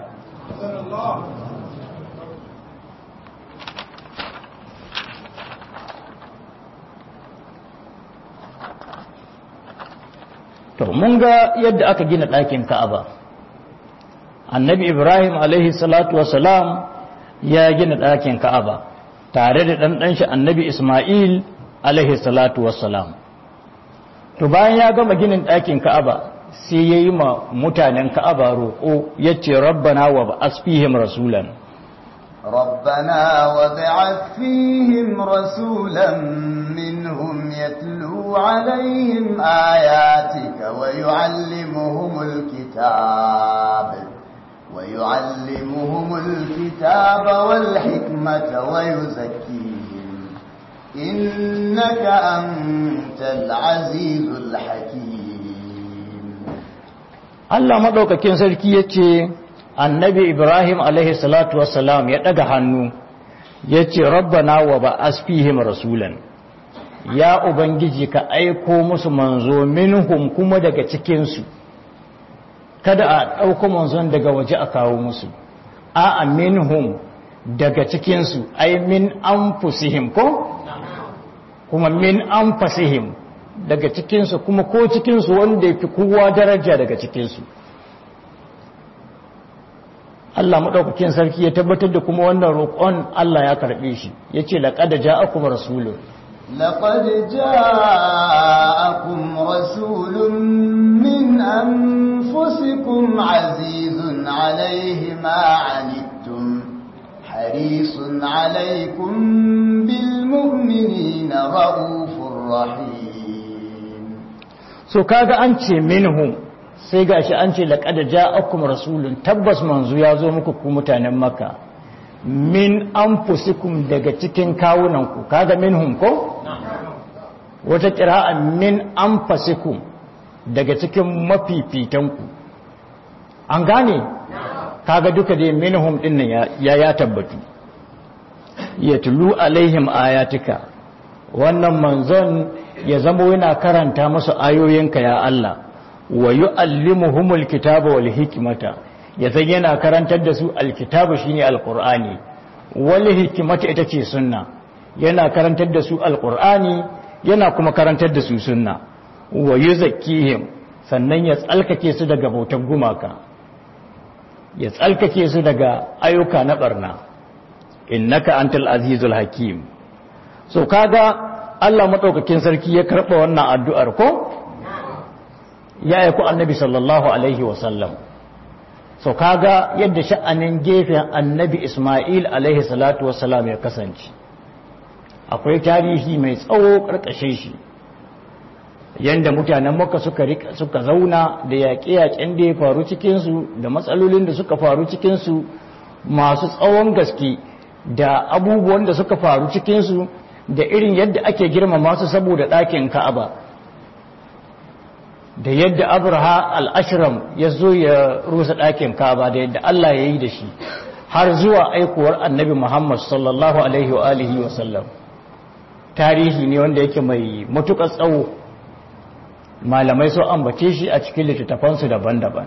to mun ga yadda aka gina ɗakin ka'aba annabi ibrahim alaihi salatu wasalam ya gina ɗakin ka'aba tare da ɗanɗanshi annabi ismail alaihi salatu wasalam to bayan ya gama ginin ɗakin ka'aba sai ya yi ma mutanen ka'aba roƙo ya ce rabbana wa ba asfihim rasulan ربنا وابعث فيهم رسولا منهم يتلو عليهم آياتك ويعلمهم الكتاب ويعلمهم الكتاب والحكمة ويزكيهم إنك أنت العزيز الحكيم Allah maɗaukakin sarki ya ce annabi Ibrahim alaihi salatu wassalam ya ɗaga hannu ya ce rabbana wa ba asfihim rasulan ya ubangiji ka aiko musu manzo minhum kuma daga cikinsu kada a ɗauko manzon daga waje a kawo musu a minhum daga cikinsu ai min anfusihim ko kuma min anfusihim daga cikinsu kuma ko cikinsu wanda ya fi kowa daraja daga cikinsu Allah maɗaukakin sarki ya tabbatar da kuma wannan roƙon Allah ya karɓe shi ya ce laƙada ja'akum rasulun لقد جاءكم رسول من أنفسكم عزيز عليه ما عنتم حريص عليكم بالمؤمنين رؤوف رحيم so kaga an ce minhum sai gashi an ce laqad ja'akum rasulun tabbas manzo ya zo muku ku mutanen makka min anfusikum daga cikin kawunanku kaga minhum ko wata qira'a min anfusikum daga cikin mafifitanku an gane kaga duka dai minhum din nan ya ya tabbatu yatlu alaihim ayatika wannan manzon ya zama yana karanta musu ayoyinka ya Allah wa yu'allimuhumul kitaba wal hikmata ya san yana karantar da su alkitabu shine alqur'ani wal hikmata ita ce sunna yana karantar da su alqur'ani yana kuma karantar da su sunna wa yuzakkihim sannan ya tsalkake su daga bautar gumaka ya tsalkake su daga ayyuka na barna innaka antal azizul hakim so kaga Allah madaukakin sarki ya karba wannan addu'ar ko ya yi ku annabi sallallahu alaihi wasallam so kaga yadda sha'anin gefen annabi ismail alaihi salatu wasallam ya kasance akwai tarihi mai tsawo karkashe shi yadda mutanen maka suka suka zauna da yaƙe-yaƙen da ya faru cikinsu da matsalolin da suka faru cikinsu masu tsawon gaske da abubuwan da suka faru cikinsu da irin yadda ake girmama su saboda ɗakin ka'aba da yadda abraha al'ashiram ya zo ya rusa ɗakin ka'aba da yadda Allah ya yi da shi har zuwa aikuwar annabi Muhammad sallallahu alaihi wa alihi wa sallam tarihi ne wanda yake mai matuƙar tsawo malamai so ambace shi a cikin littattafansu daban-daban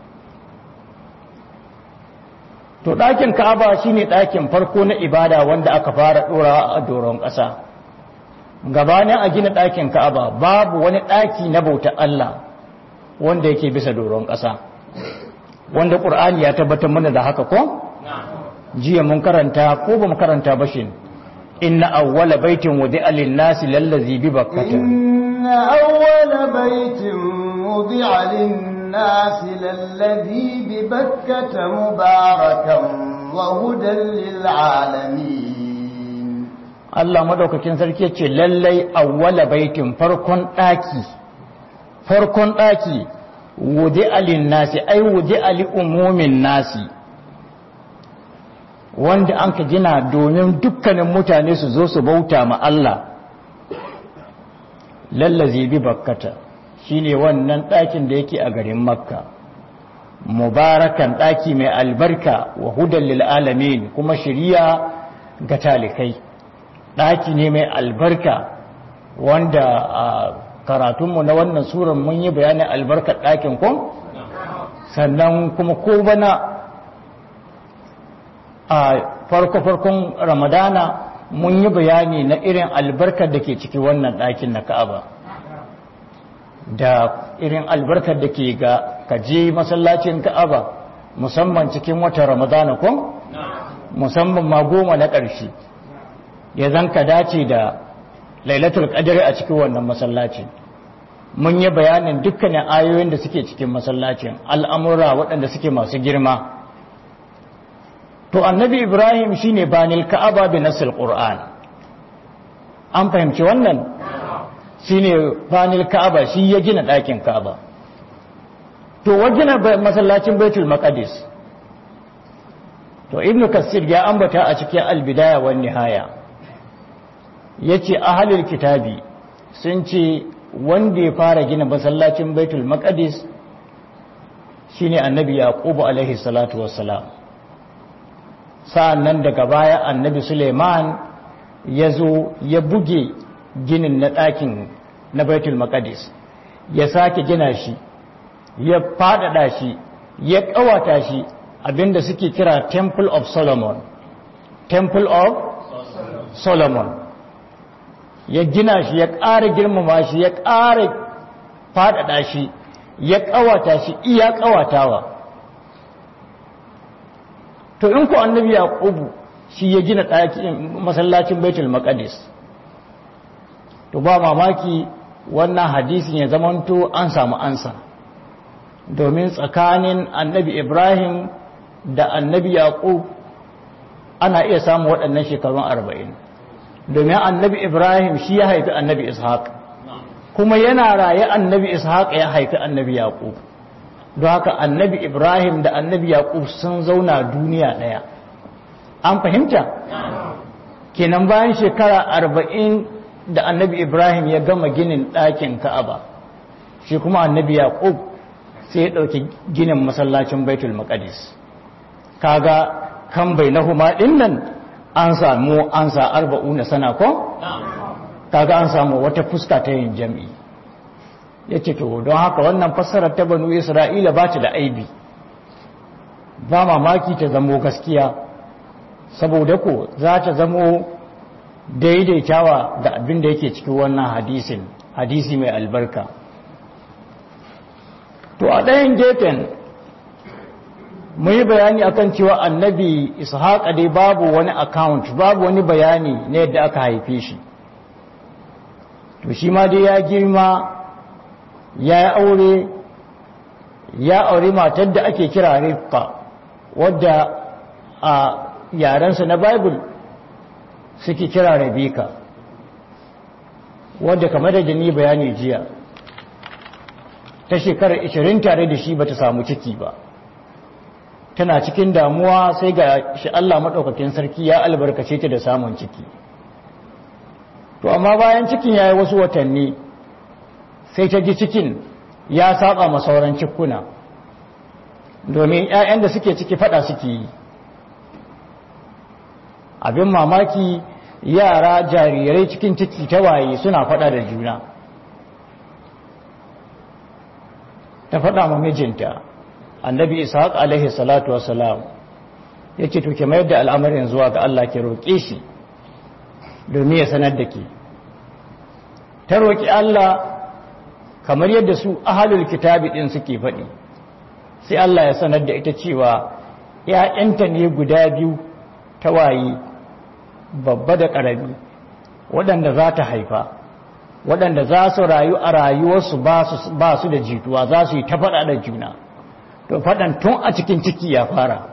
to ɗakin ka'aba shine ɗakin farko na ibada wanda aka fara ɗorawa a doron ƙasa gabanin a gina ɗakin ka'aba babu wani ɗaki na bauta Allah wanda yake bisa doron ƙasa wanda ƙur'ani ya tabbatar mana da haka ko jiya mun karanta ko ba mu karanta ba shi inna awwala baitin wudi'a lin-nasi lallazi bi bakkata إن أول بيت وضع للناس للذي ببكة مباركا وهدى للعالمين Allah madaukakin sarki ya ce lallai awwala baitin farkon ɗaki farkon ɗaki wude alin nasi ai wude ali umumin nasi wanda an ka gina domin dukkanin mutane su zo su bauta ma Allah lallazi bi bakkata shine wannan ɗakin da yake a garin makka mubarakan ɗaki mai albarka wa hudan lil alamin kuma shiriya ga talikai ɗaki ne mai albarka wanda a karatunmu na wannan suran mun yi bayanin albarkar ɗakin kun sannan kuma ko bana a farko-farkon ramadana mun yi bayani na irin albarkar da ke ciki wannan ɗakin na ka'aba da irin albarkar da ke ga kaje masallacin ka'aba musamman cikin watan ramadana kun musamman ma goma na ƙarshe ya zan ka dace da lailatul qadr a cikin wannan masallacin mun yi bayanin dukkanin ayoyin da suke cikin masallacin al'amura waɗanda suke masu girma to annabi ibrahim shine banil ka'aba bi nasil qur'an an fahimci wannan shine banil ka'aba shi ya gina ɗakin ka'aba to wajina masallacin baitul maqdis to ibnu kasir ya ambata a cikin albidaya wan nihaya yace ahlul kitabi sun ce wanda ya fara gina masallacin baitul maqdis shine annabi yaqub alaihi salatu wassalam sa'annan daga baya annabi suleiman ya zo ya buge ginin na ɗakin na baitul maqdis ya sake gina shi ya faɗaɗa shi ya ƙawata shi abinda suke kira temple of solomon temple of solomon ya gina shi ya ƙara girmama shi ya ƙara faɗaɗa shi ya ƙawata shi iya ƙawatawa to in ku annabi yaqubu shi ya gina ɗakin masallacin baitul maqdis to ba mamaki wannan hadisin ya zamanto an samu ansa domin tsakanin annabi ibrahim da annabi yaqub ana iya samun waɗannan shekarun arba'in domin annabi ibrahim shi ya haifi annabi ishaq kuma yana raye annabi ishaq ya haifi annabi yaqub don haka annabi ibrahim da annabi yaqub sun zauna duniya ɗaya an fahimta kenan bayan shekara arba'in da annabi ibrahim ya gama ginin ɗakin ka'aba shi kuma annabi yaqub sai ya ɗauki ginin masallacin baitul maqdis kaga kan bai na huma ɗin nan an samu an sa arba'u na sana ko kaga an samu wata fuska ta yin jam'i ya ce to don haka wannan fassarar ta banu isra'ila ba ta da aibi ba mamaki ta zamo gaskiya saboda ko za ta zamo daidaitawa ga abin da yake cikin wannan hadisin hadisi mai albarka to a ɗayan gefen mu yi bayani akan cewa annabi ishaqa dai babu wani account babu wani bayani na yadda aka haife shi to shi ma dai ya girma ya yi aure ya aure matar da ake kira rifka wadda a yarensa na bible suke kira rabika wadda kamar da ni bayani jiya ta shekarar 20 tare da shi bata samu ciki ba tana cikin damuwa sai ga shi Allah maɗaukakin sarki ya albarkace ta da samun ciki to amma bayan cikin ya yi wasu watanni sai ta ji cikin ya saba ma sauran cikuna domin 'ya'yan da suke ciki fada suke yi abin mamaki yara jarirai cikin ciki ta waye suna fada da juna ta fada ma mijinta annabi ishaq alaihi salatu wassalam ya ce tuke mayar da al'amarin zuwa ga Allah ke roƙe shi domin ya sanar da ke ta roƙi Allah kamar yadda su ahalul kitabi ɗin suke faɗi sai Allah ya sanar da ita cewa ‘ya'yanta ne guda biyu ta waye babba da ƙarami waɗanda za ta haifa waɗanda za su rayu a rayuwarsu ba su da jituwa za su yi ta faɗa da juna to faɗan tun a cikin ciki ya fara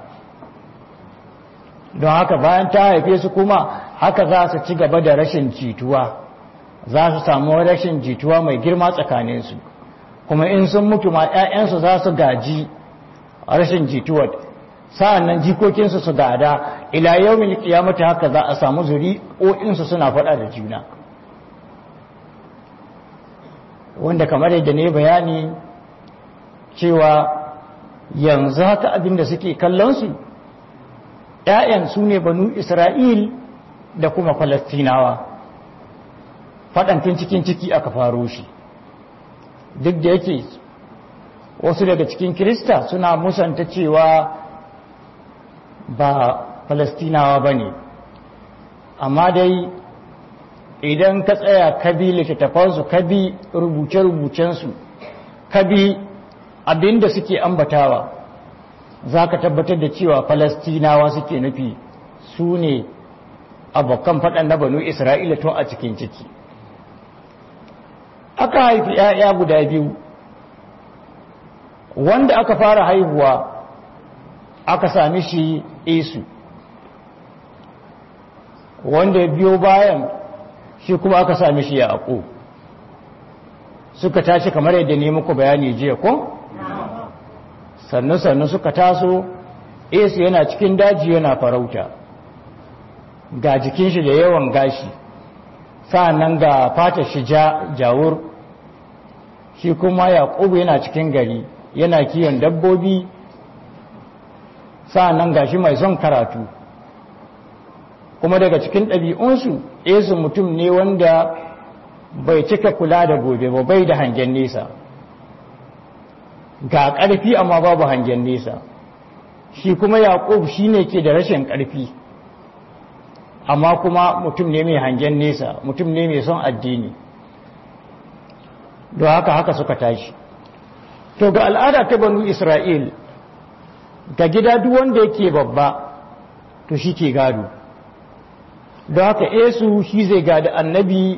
don haka bayan ta haife su kuma haka za su ci gaba da rashin jituwa za su samu rashin jituwa mai girma tsakaninsu kuma in sun mutu ma 'ya'yansu za su gaji rashin jituwar sa'an nan jikokinsu su gada ila yau mil kiyamata haka za a samu zuri'o'insu suna faɗa da juna wanda kamar yadda ne bayani cewa yanzu haka abin da suke kallonsu ‘ya'yan su ne banu isra'il da kuma falastinawa faɗantin cikin ciki aka faro shi duk da yake wasu daga cikin kirista suna musanta cewa ba falastinawa ba ne amma dai idan ka tsaya ka bi littattafansu ka bi rubuce-rubucensu ka bi abinda suke ambatawa za ka tabbatar da cewa falastinawa suke nufi su ne abokan faɗan na banu isra'ila tun a cikin ciki aka haifi ‘ya'ya guda biyu wanda aka fara haihuwa aka sami shi esu wanda ya biyo bayan shi kuma aka sami shi ya suka tashi kamar yadda ne muku bayani jiya ko? sannu-sannu suka taso esu yana cikin daji yana farauta ga jikin shi da yawan gashi sa'annan ga fatar shi jawur shi kuma yaƙubu yana cikin gari yana kiyon dabbobi sa'annan ga shi mai son karatu kuma daga cikin ɗabi'unsu esu mutum ne wanda bai cika kula da gobe ba bai da hangen nesa ga ƙarfi amma babu hangen nesa shi kuma yaƙub shi ne ke da rashin ƙarfi amma kuma mutum ne mai hangen nesa mutum ne mai son addini don haka haka suka tashi to ga al'ada ta banu isra'il ga gida duk wanda yake babba to shi ke gado don haka esu shi zai gada annabi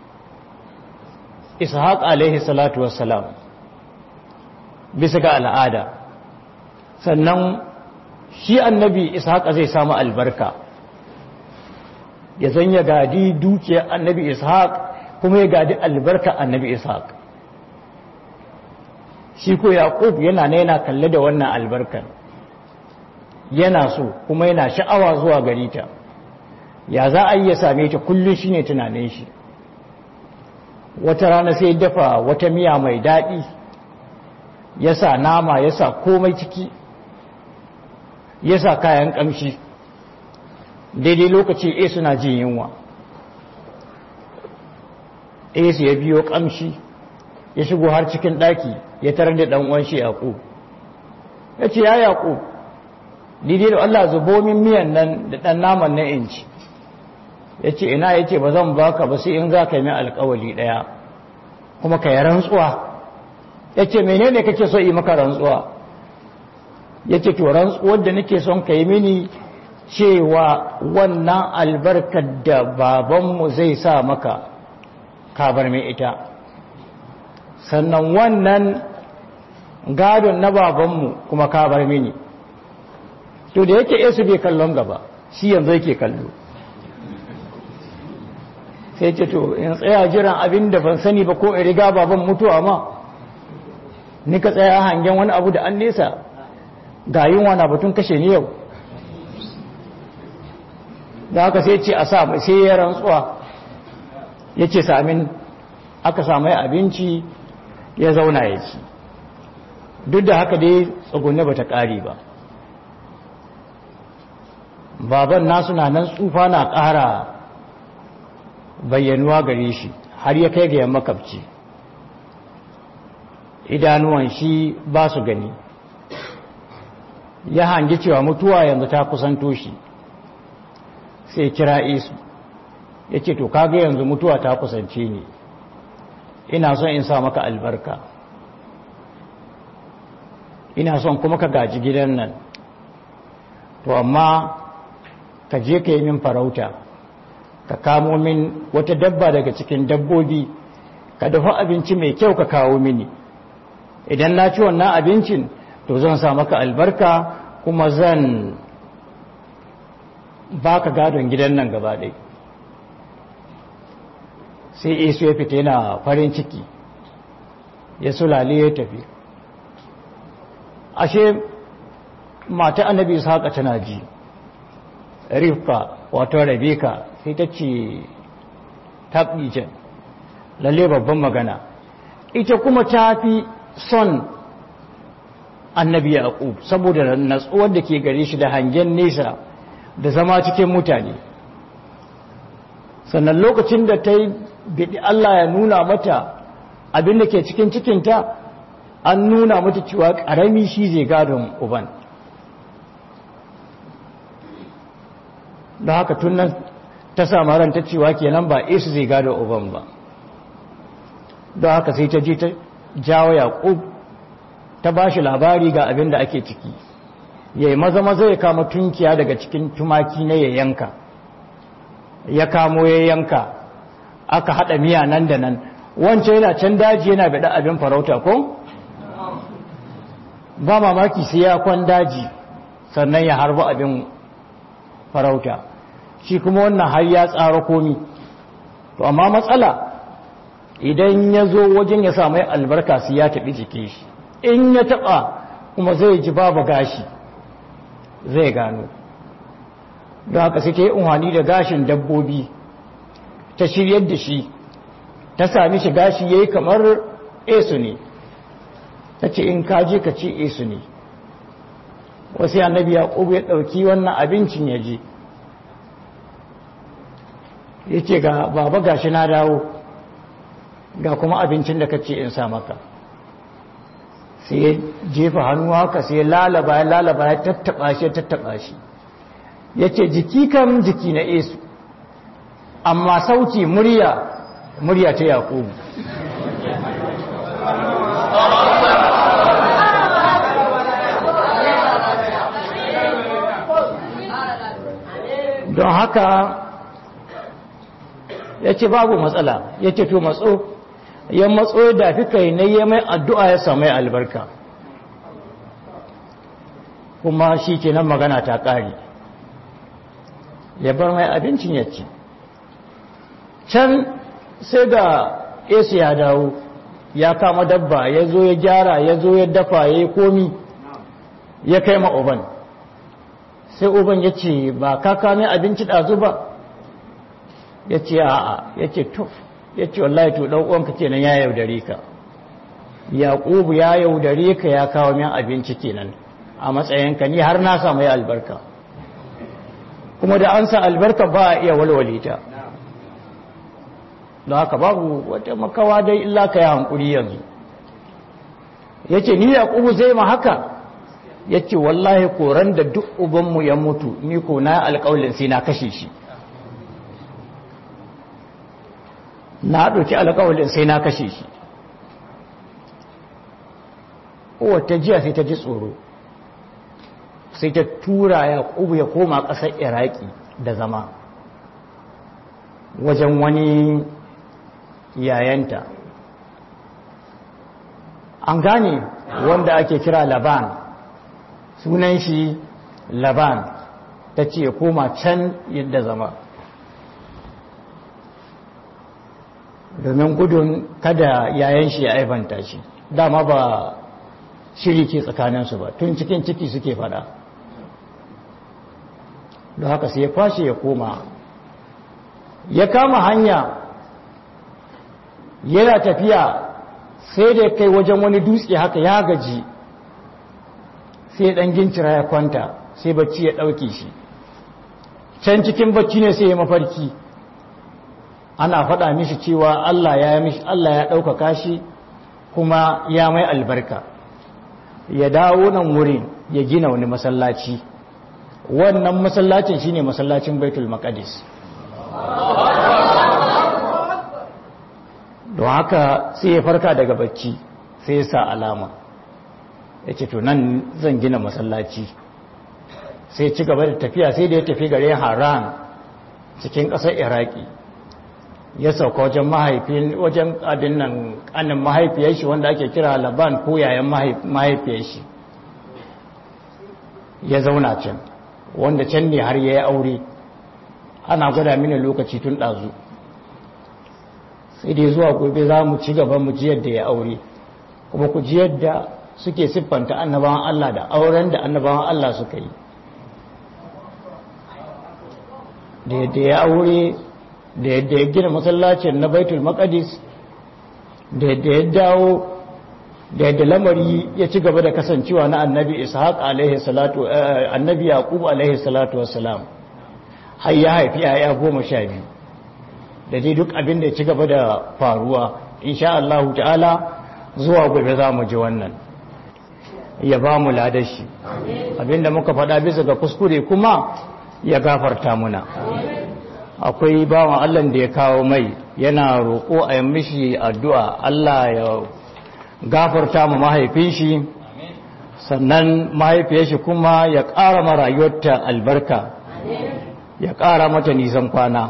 ishaq alaihi salatu wassalam bisa ga al'ada sannan shi annabi ishaq zai samu albarka ya zan ya gadi dukiyar annabi ishaq kuma ya gadi albarka annabi ishaq shi ko yaqub yana ne yana kalle da wannan albarkar yana so kuma yana sha'awa zuwa gari ta ya za a yi ya same ta kullum shine tunanin shi wata rana sai dafa wata miya mai daɗi ya sa nama ya sa komai ciki ya sa kayan ƙamshi daidai lokaci e suna jin yunwa e su ya biyo ƙamshi ya shigo har cikin ɗaki ya tarar da ɗan'uwan shi yaƙo ya ce ya yaƙo daidai da Allah zubo min miyan nan da ɗan naman na inci ya ce ina ya ce ba zan baka ba sai in za ka yi alkawali ɗaya kuma ka yi rantsuwa ya ce menene kake so yi maka rantsuwa ya ce to rantsuwar da nake son ka yi mini cewa wannan albarkar da babanmu zai sa maka kabar mai ita sannan wannan gadon na babanmu kuma kabar mini to da yake yesu bai kallon gaba shi yanzu yake kallo sai ce to in tsaya jiran abin da ban sani ba ko in riga baban mutuwa ma ni ka tsaya hangen wani abu da an nesa ga yunwa na batun kashe ni yau da haka sai ce a sa sai ya rantsuwa ya ce samin aka samu abinci ya zauna ya ci duk da haka dai tsugunne ba ta ƙari ba baban nasu na nan tsufa na ƙara bayyanuwa gare shi har ya kai ga yamma kafci idanuwan shi ba su gani ya hangi cewa mutuwa yanzu ta kusanto shi sai kira isu ya ce to kaga yanzu mutuwa ta kusance ni ina son in sa maka albarka ina son kuma ka gaji gidan nan to amma ka je ka yi min farauta ka kamo min wata dabba daga cikin dabbobi ka dafa abinci mai kyau ka kawo mini idan na ci wannan abincin to zan sa maka albarka kuma zan baka gadon gidan nan gaba ɗai sai isu ya fita yana farin ciki ya sulale ya tafi ashe mata annabi haka tana ji rifka wato rabeka sai ta ce taɓijan lalle babban magana ita kuma ta fi son annabi yaqub saboda natsuwar da ke gare shi da hangen nesa da zama cikin mutane sannan lokacin da ta yi bidi Allah ya nuna mata abin da ke cikin cikinta an nuna mata cewa ƙarami shi zai gadon uban da haka tun nan ta samu ranta cewa kenan ba isu zai gado uban ba don haka sai ta ji ta jawo yaƙub ta ba shi labari ga abin da ake ciki ya yi maza maza ya kama tunkiya daga cikin tumaki na ya yanka ya kamo ya yanka aka haɗa miya nan da nan wancan yana can daji yana bada abin farauta ko ba mamaki sai ya kwan daji sannan ya harba abin farauta shi kuma wannan har ya tsara komi to amma matsala idan ya zo wajen ya samu albarka su ya taɓi jike shi in ya taɓa kuma zai ji babu gashi zai gano don haka sai ta yi unhani da gashin dabbobi ta shiryar da shi ta sami shi gashi ya yi kamar esu ne ta ce in kaji ka ce esu ne wasu annabi ya ya ɗauki wannan abincin ya je ya ce ga baba gashi na dawo ga kuma abincin da ka ce in sa maka sai ya jefa hannu haka sai ya lalaba ya lalaba ya tattaba shi ya tattaba shi ya ce jiki kan jiki na esu amma sauti murya murya ta yakubu don haka ya ce babu matsala ya ce to matso ya matso da fi kai na yi mai addu'a ya samu albarka kuma shi ke nan magana ta ƙari ya bar mai abincin ya ci can sai ga esu ya dawo ya kama dabba ya zo ya gyara ya zo ya dafa ya yi komi ya kai ma uban sai uban ya ce ba ka kame abinci ɗazu ba ya ce a'a ya ce tuf ya ce wallahi to ɗan uwanka kenan ya yaudare ka yaƙubu ya yaudare ka ya kawo min abinci kenan a matsayinka ni har na samu ya albarka kuma da an sa albarka ba a iya walwale ta don haka babu wata makawa dai illa ka yi hankuri yanzu ya ce ni yaƙubu zai ma haka ya ce wallahi koran da duk ubanmu ya mutu ni ko na alƙawalin sai na kashe shi na ɗauki alƙawalin sai na kashe shi wata jiya sai ta ji tsoro sai ta tura ya ƙubu ya koma ƙasar iraki da zama wajen wani yayanta an gane wanda ake kira laban sunan shi laban ta ce ya koma can yadda zama domin gudun kada yayan shi ya aibanta shi dama ba shiri ke tsakaninsu ba tun cikin ciki suke fada don haka sai ya kwashe ya koma ya kama hanya yana tafiya sai da kai wajen wani dutse haka ya gaji sai dan gincira ya kwanta sai bacci ya ɗauke shi can cikin bacci ne sai ya mafarki ana faɗa mishi cewa Allah ya mishi Allah ya ɗaukaka shi kuma ya mai albarka ya dawo nan wurin ya gina wani masallaci wannan masallacin shine masallacin Baitul Maqdis don haka sai ya farka daga bacci sai ya sa alama ya ce to nan zan gina masallaci sai ci gaba da tafiya sai da ya tafi gare haran cikin ƙasar iraki ya sauka wajen mahaifin wajen abin nan ƙanin mahaifiyar shi wanda ake kira laban ko yayan mahaifiyar shi ya zauna can wanda can ne har ya yi aure ana gwada mini lokaci tun ɗazu sai dai zuwa gobe za mu ci gaba mu ji yadda ya aure kuma ku ji yadda suke siffanta annabawan Allah da auren da annabawan Allah suka yi da yadda ya aure da yadda ya gina masallacin na baitul maqdis da yadda ya dawo da yadda lamari ya ci gaba da kasancewa na annabi ishaq alaihi salatu annabi yaqub alaihi salatu wassalam har ya haifi yaya goma sha biyu da dai duk abin da ya ci gaba da faruwa insha Allah ta'ala zuwa gobe za mu ji wannan ya ba mu ladashi abinda muka faɗa bisa ga kuskure kuma ya gafarta muna akwai bawan Allah da ya kawo mai yana roƙo a yi mishi addu'a Allah ya gafarta mu mahaifin shi sannan mahaifiyar shi kuma ya ƙara marayuwarta albarka ya ƙara mata nisan kwana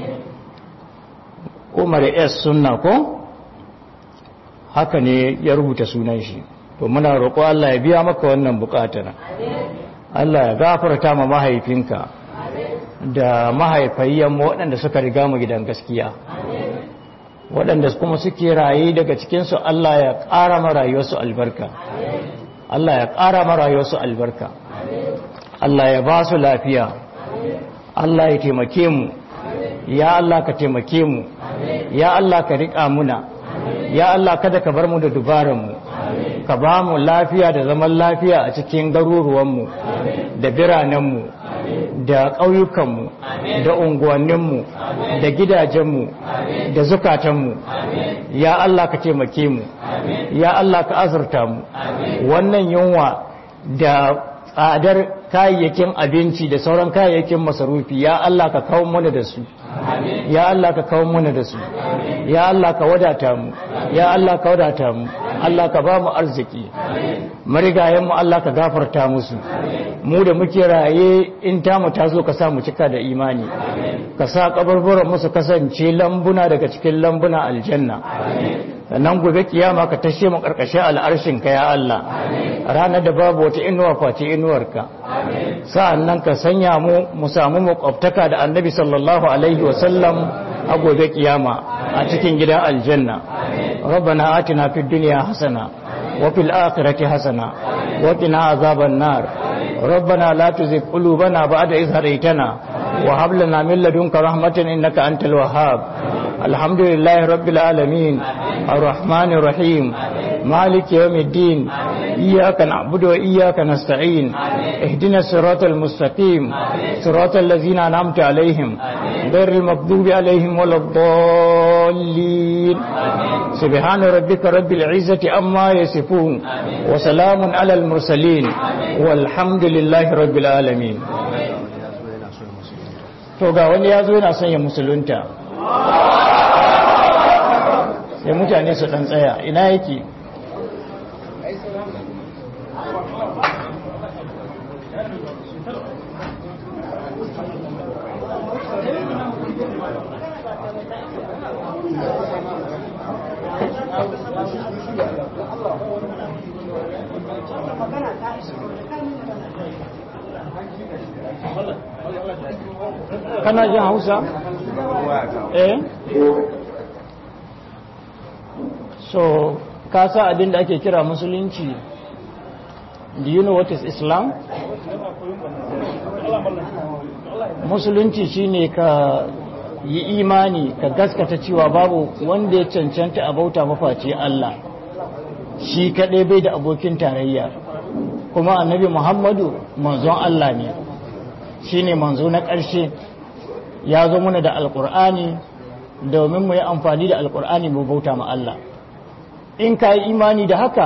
umar s sunna ko haka ne ya rubuta sunan shi to muna roƙo Allah ya biya maka wannan buƙatar Allah ya gafarta ma mahaifinka da mahaifayyan waɗanda suka riga mu gidan gaskiya waɗanda kuma suke raye daga cikinsu Allah ya ƙara ma rayuwarsu albarka Allah ya ƙara ma rayuwarsu albarka Allah ya ba su lafiya Allah ya taimake mu ya Allah ka taimake mu ya Allah ka riƙa muna ya Allah kada ka bar mu da dubaranmu ka ba mu lafiya da zaman lafiya a cikin garuruwanmu da biranenmu da ƙauyukanmu da unguwanninmu da gidajenmu da zukatanmu ya Allah ka taimake mu ya Allah ka azurta mu wannan yunwa da tsadar kayayyakin abinci da sauran kayayyakin masarufi ya Allah ka kawo mana da su ya Allah ka kawo mana da su ya Allah ka wadata mu ya Allah ka wadata mu Allah ka ba mu arziki marigayen mu Allah ka gafarta musu mu da muke raye in ta mu tazo ka sa mu cika da imani ka sa kaburburan musu kasance lambuna daga cikin lambuna aljanna sannan gobe kiyama ka tashe mu karkashin al'arshin ka ya Allah ranar da babu wata inuwa face inuwarka sa'annan ka sanya mu mu samu makwabtaka da annabi sallallahu alaihi wa sallam a gobe kiyama a cikin gidan aljanna rabbana atina fid dunya hasana wa fil akhirati hasana wa qina azaban nar ربنا لا تزغ قلوبنا بعد إذ هديتنا وهب لنا من لدنك رحمة إنك أنت الوهاب الحمد لله رب العالمين الرحمن الرحيم مالك يوم الدين إياك نعبد وإياك نستعين اهدنا الصراط المستقيم صراط الذين أنعمت عليهم غير المغضوب عليهم ولا الضالين سبحان ربك رب العزة أما يصفون وسلام على المرسلين والحمد لله رب العالمين to ga wani ya zo yana son ya musulunta sai mutane su dan tsaya ina yake kana jin hausa? eh so ka sa abin da ake kira musulunci do you know what is islam? musulunci shine ka yi imani ka gaskata cewa babu wanda ya cancanta a bauta mafaci Allah shi kaɗai bai da abokin tarayya kuma annabi muhammadu manzon Allah ne shi ne manzo na ƙarshe ya zo muna da alƙur'ani domin mu yi amfani da alƙur'ani mu bauta ma Allah in ka yi imani da haka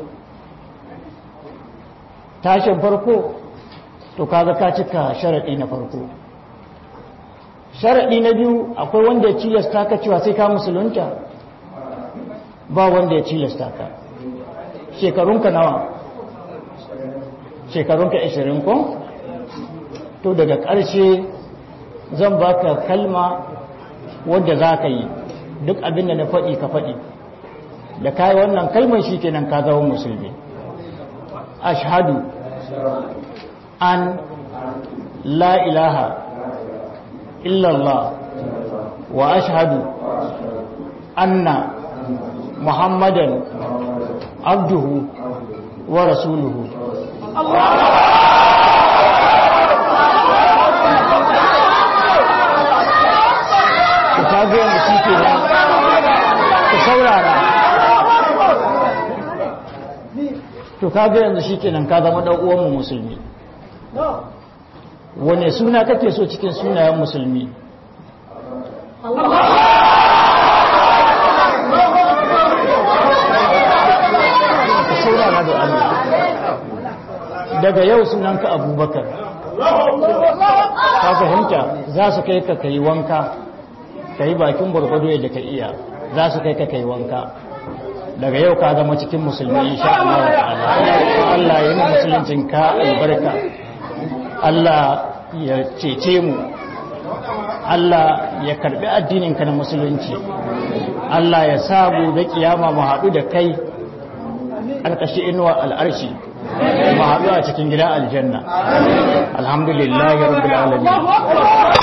tashin farko to kaga ka cika sharaɗi na farko sharaɗi na biyu akwai wanda ya cilasta ka cewa sai ka musulunta ba wanda ya cilasta ka shekarunka nawa shekarunka 20 ko to daga ƙarshe zan baka kalma wadda za ka yi duk abin da na faɗi ka faɗi da kayi wannan kalmar shi kenan ka zama musulmi ashhadu an la ilaha illallah wa ashhadu anna muhammadan abduhu wa rasuluhu ku kaga yanzu shi ke nan ku saurara to kaga yanzu shi ke nan ka zama ɗan uwanmu musulmi wane suna kake so cikin sunayen musulmi daga yau sunanka abubakar ka fahimta za su kai ka kai wanka ka yi bakin gwargwado yadda ka iya za su kai ka kai wanka daga yau ka zama cikin musulmi insha Allah ta'ala Allah ya yi musuluncin ka albarka Allah ya cece mu Allah ya karbi addinin ka na musulunci Allah ya sa gobe kiyama mu haɗu da kai alƙashi inuwa al'arshi mu haɗu a cikin gidan aljanna alhamdulillahi rabbil alamin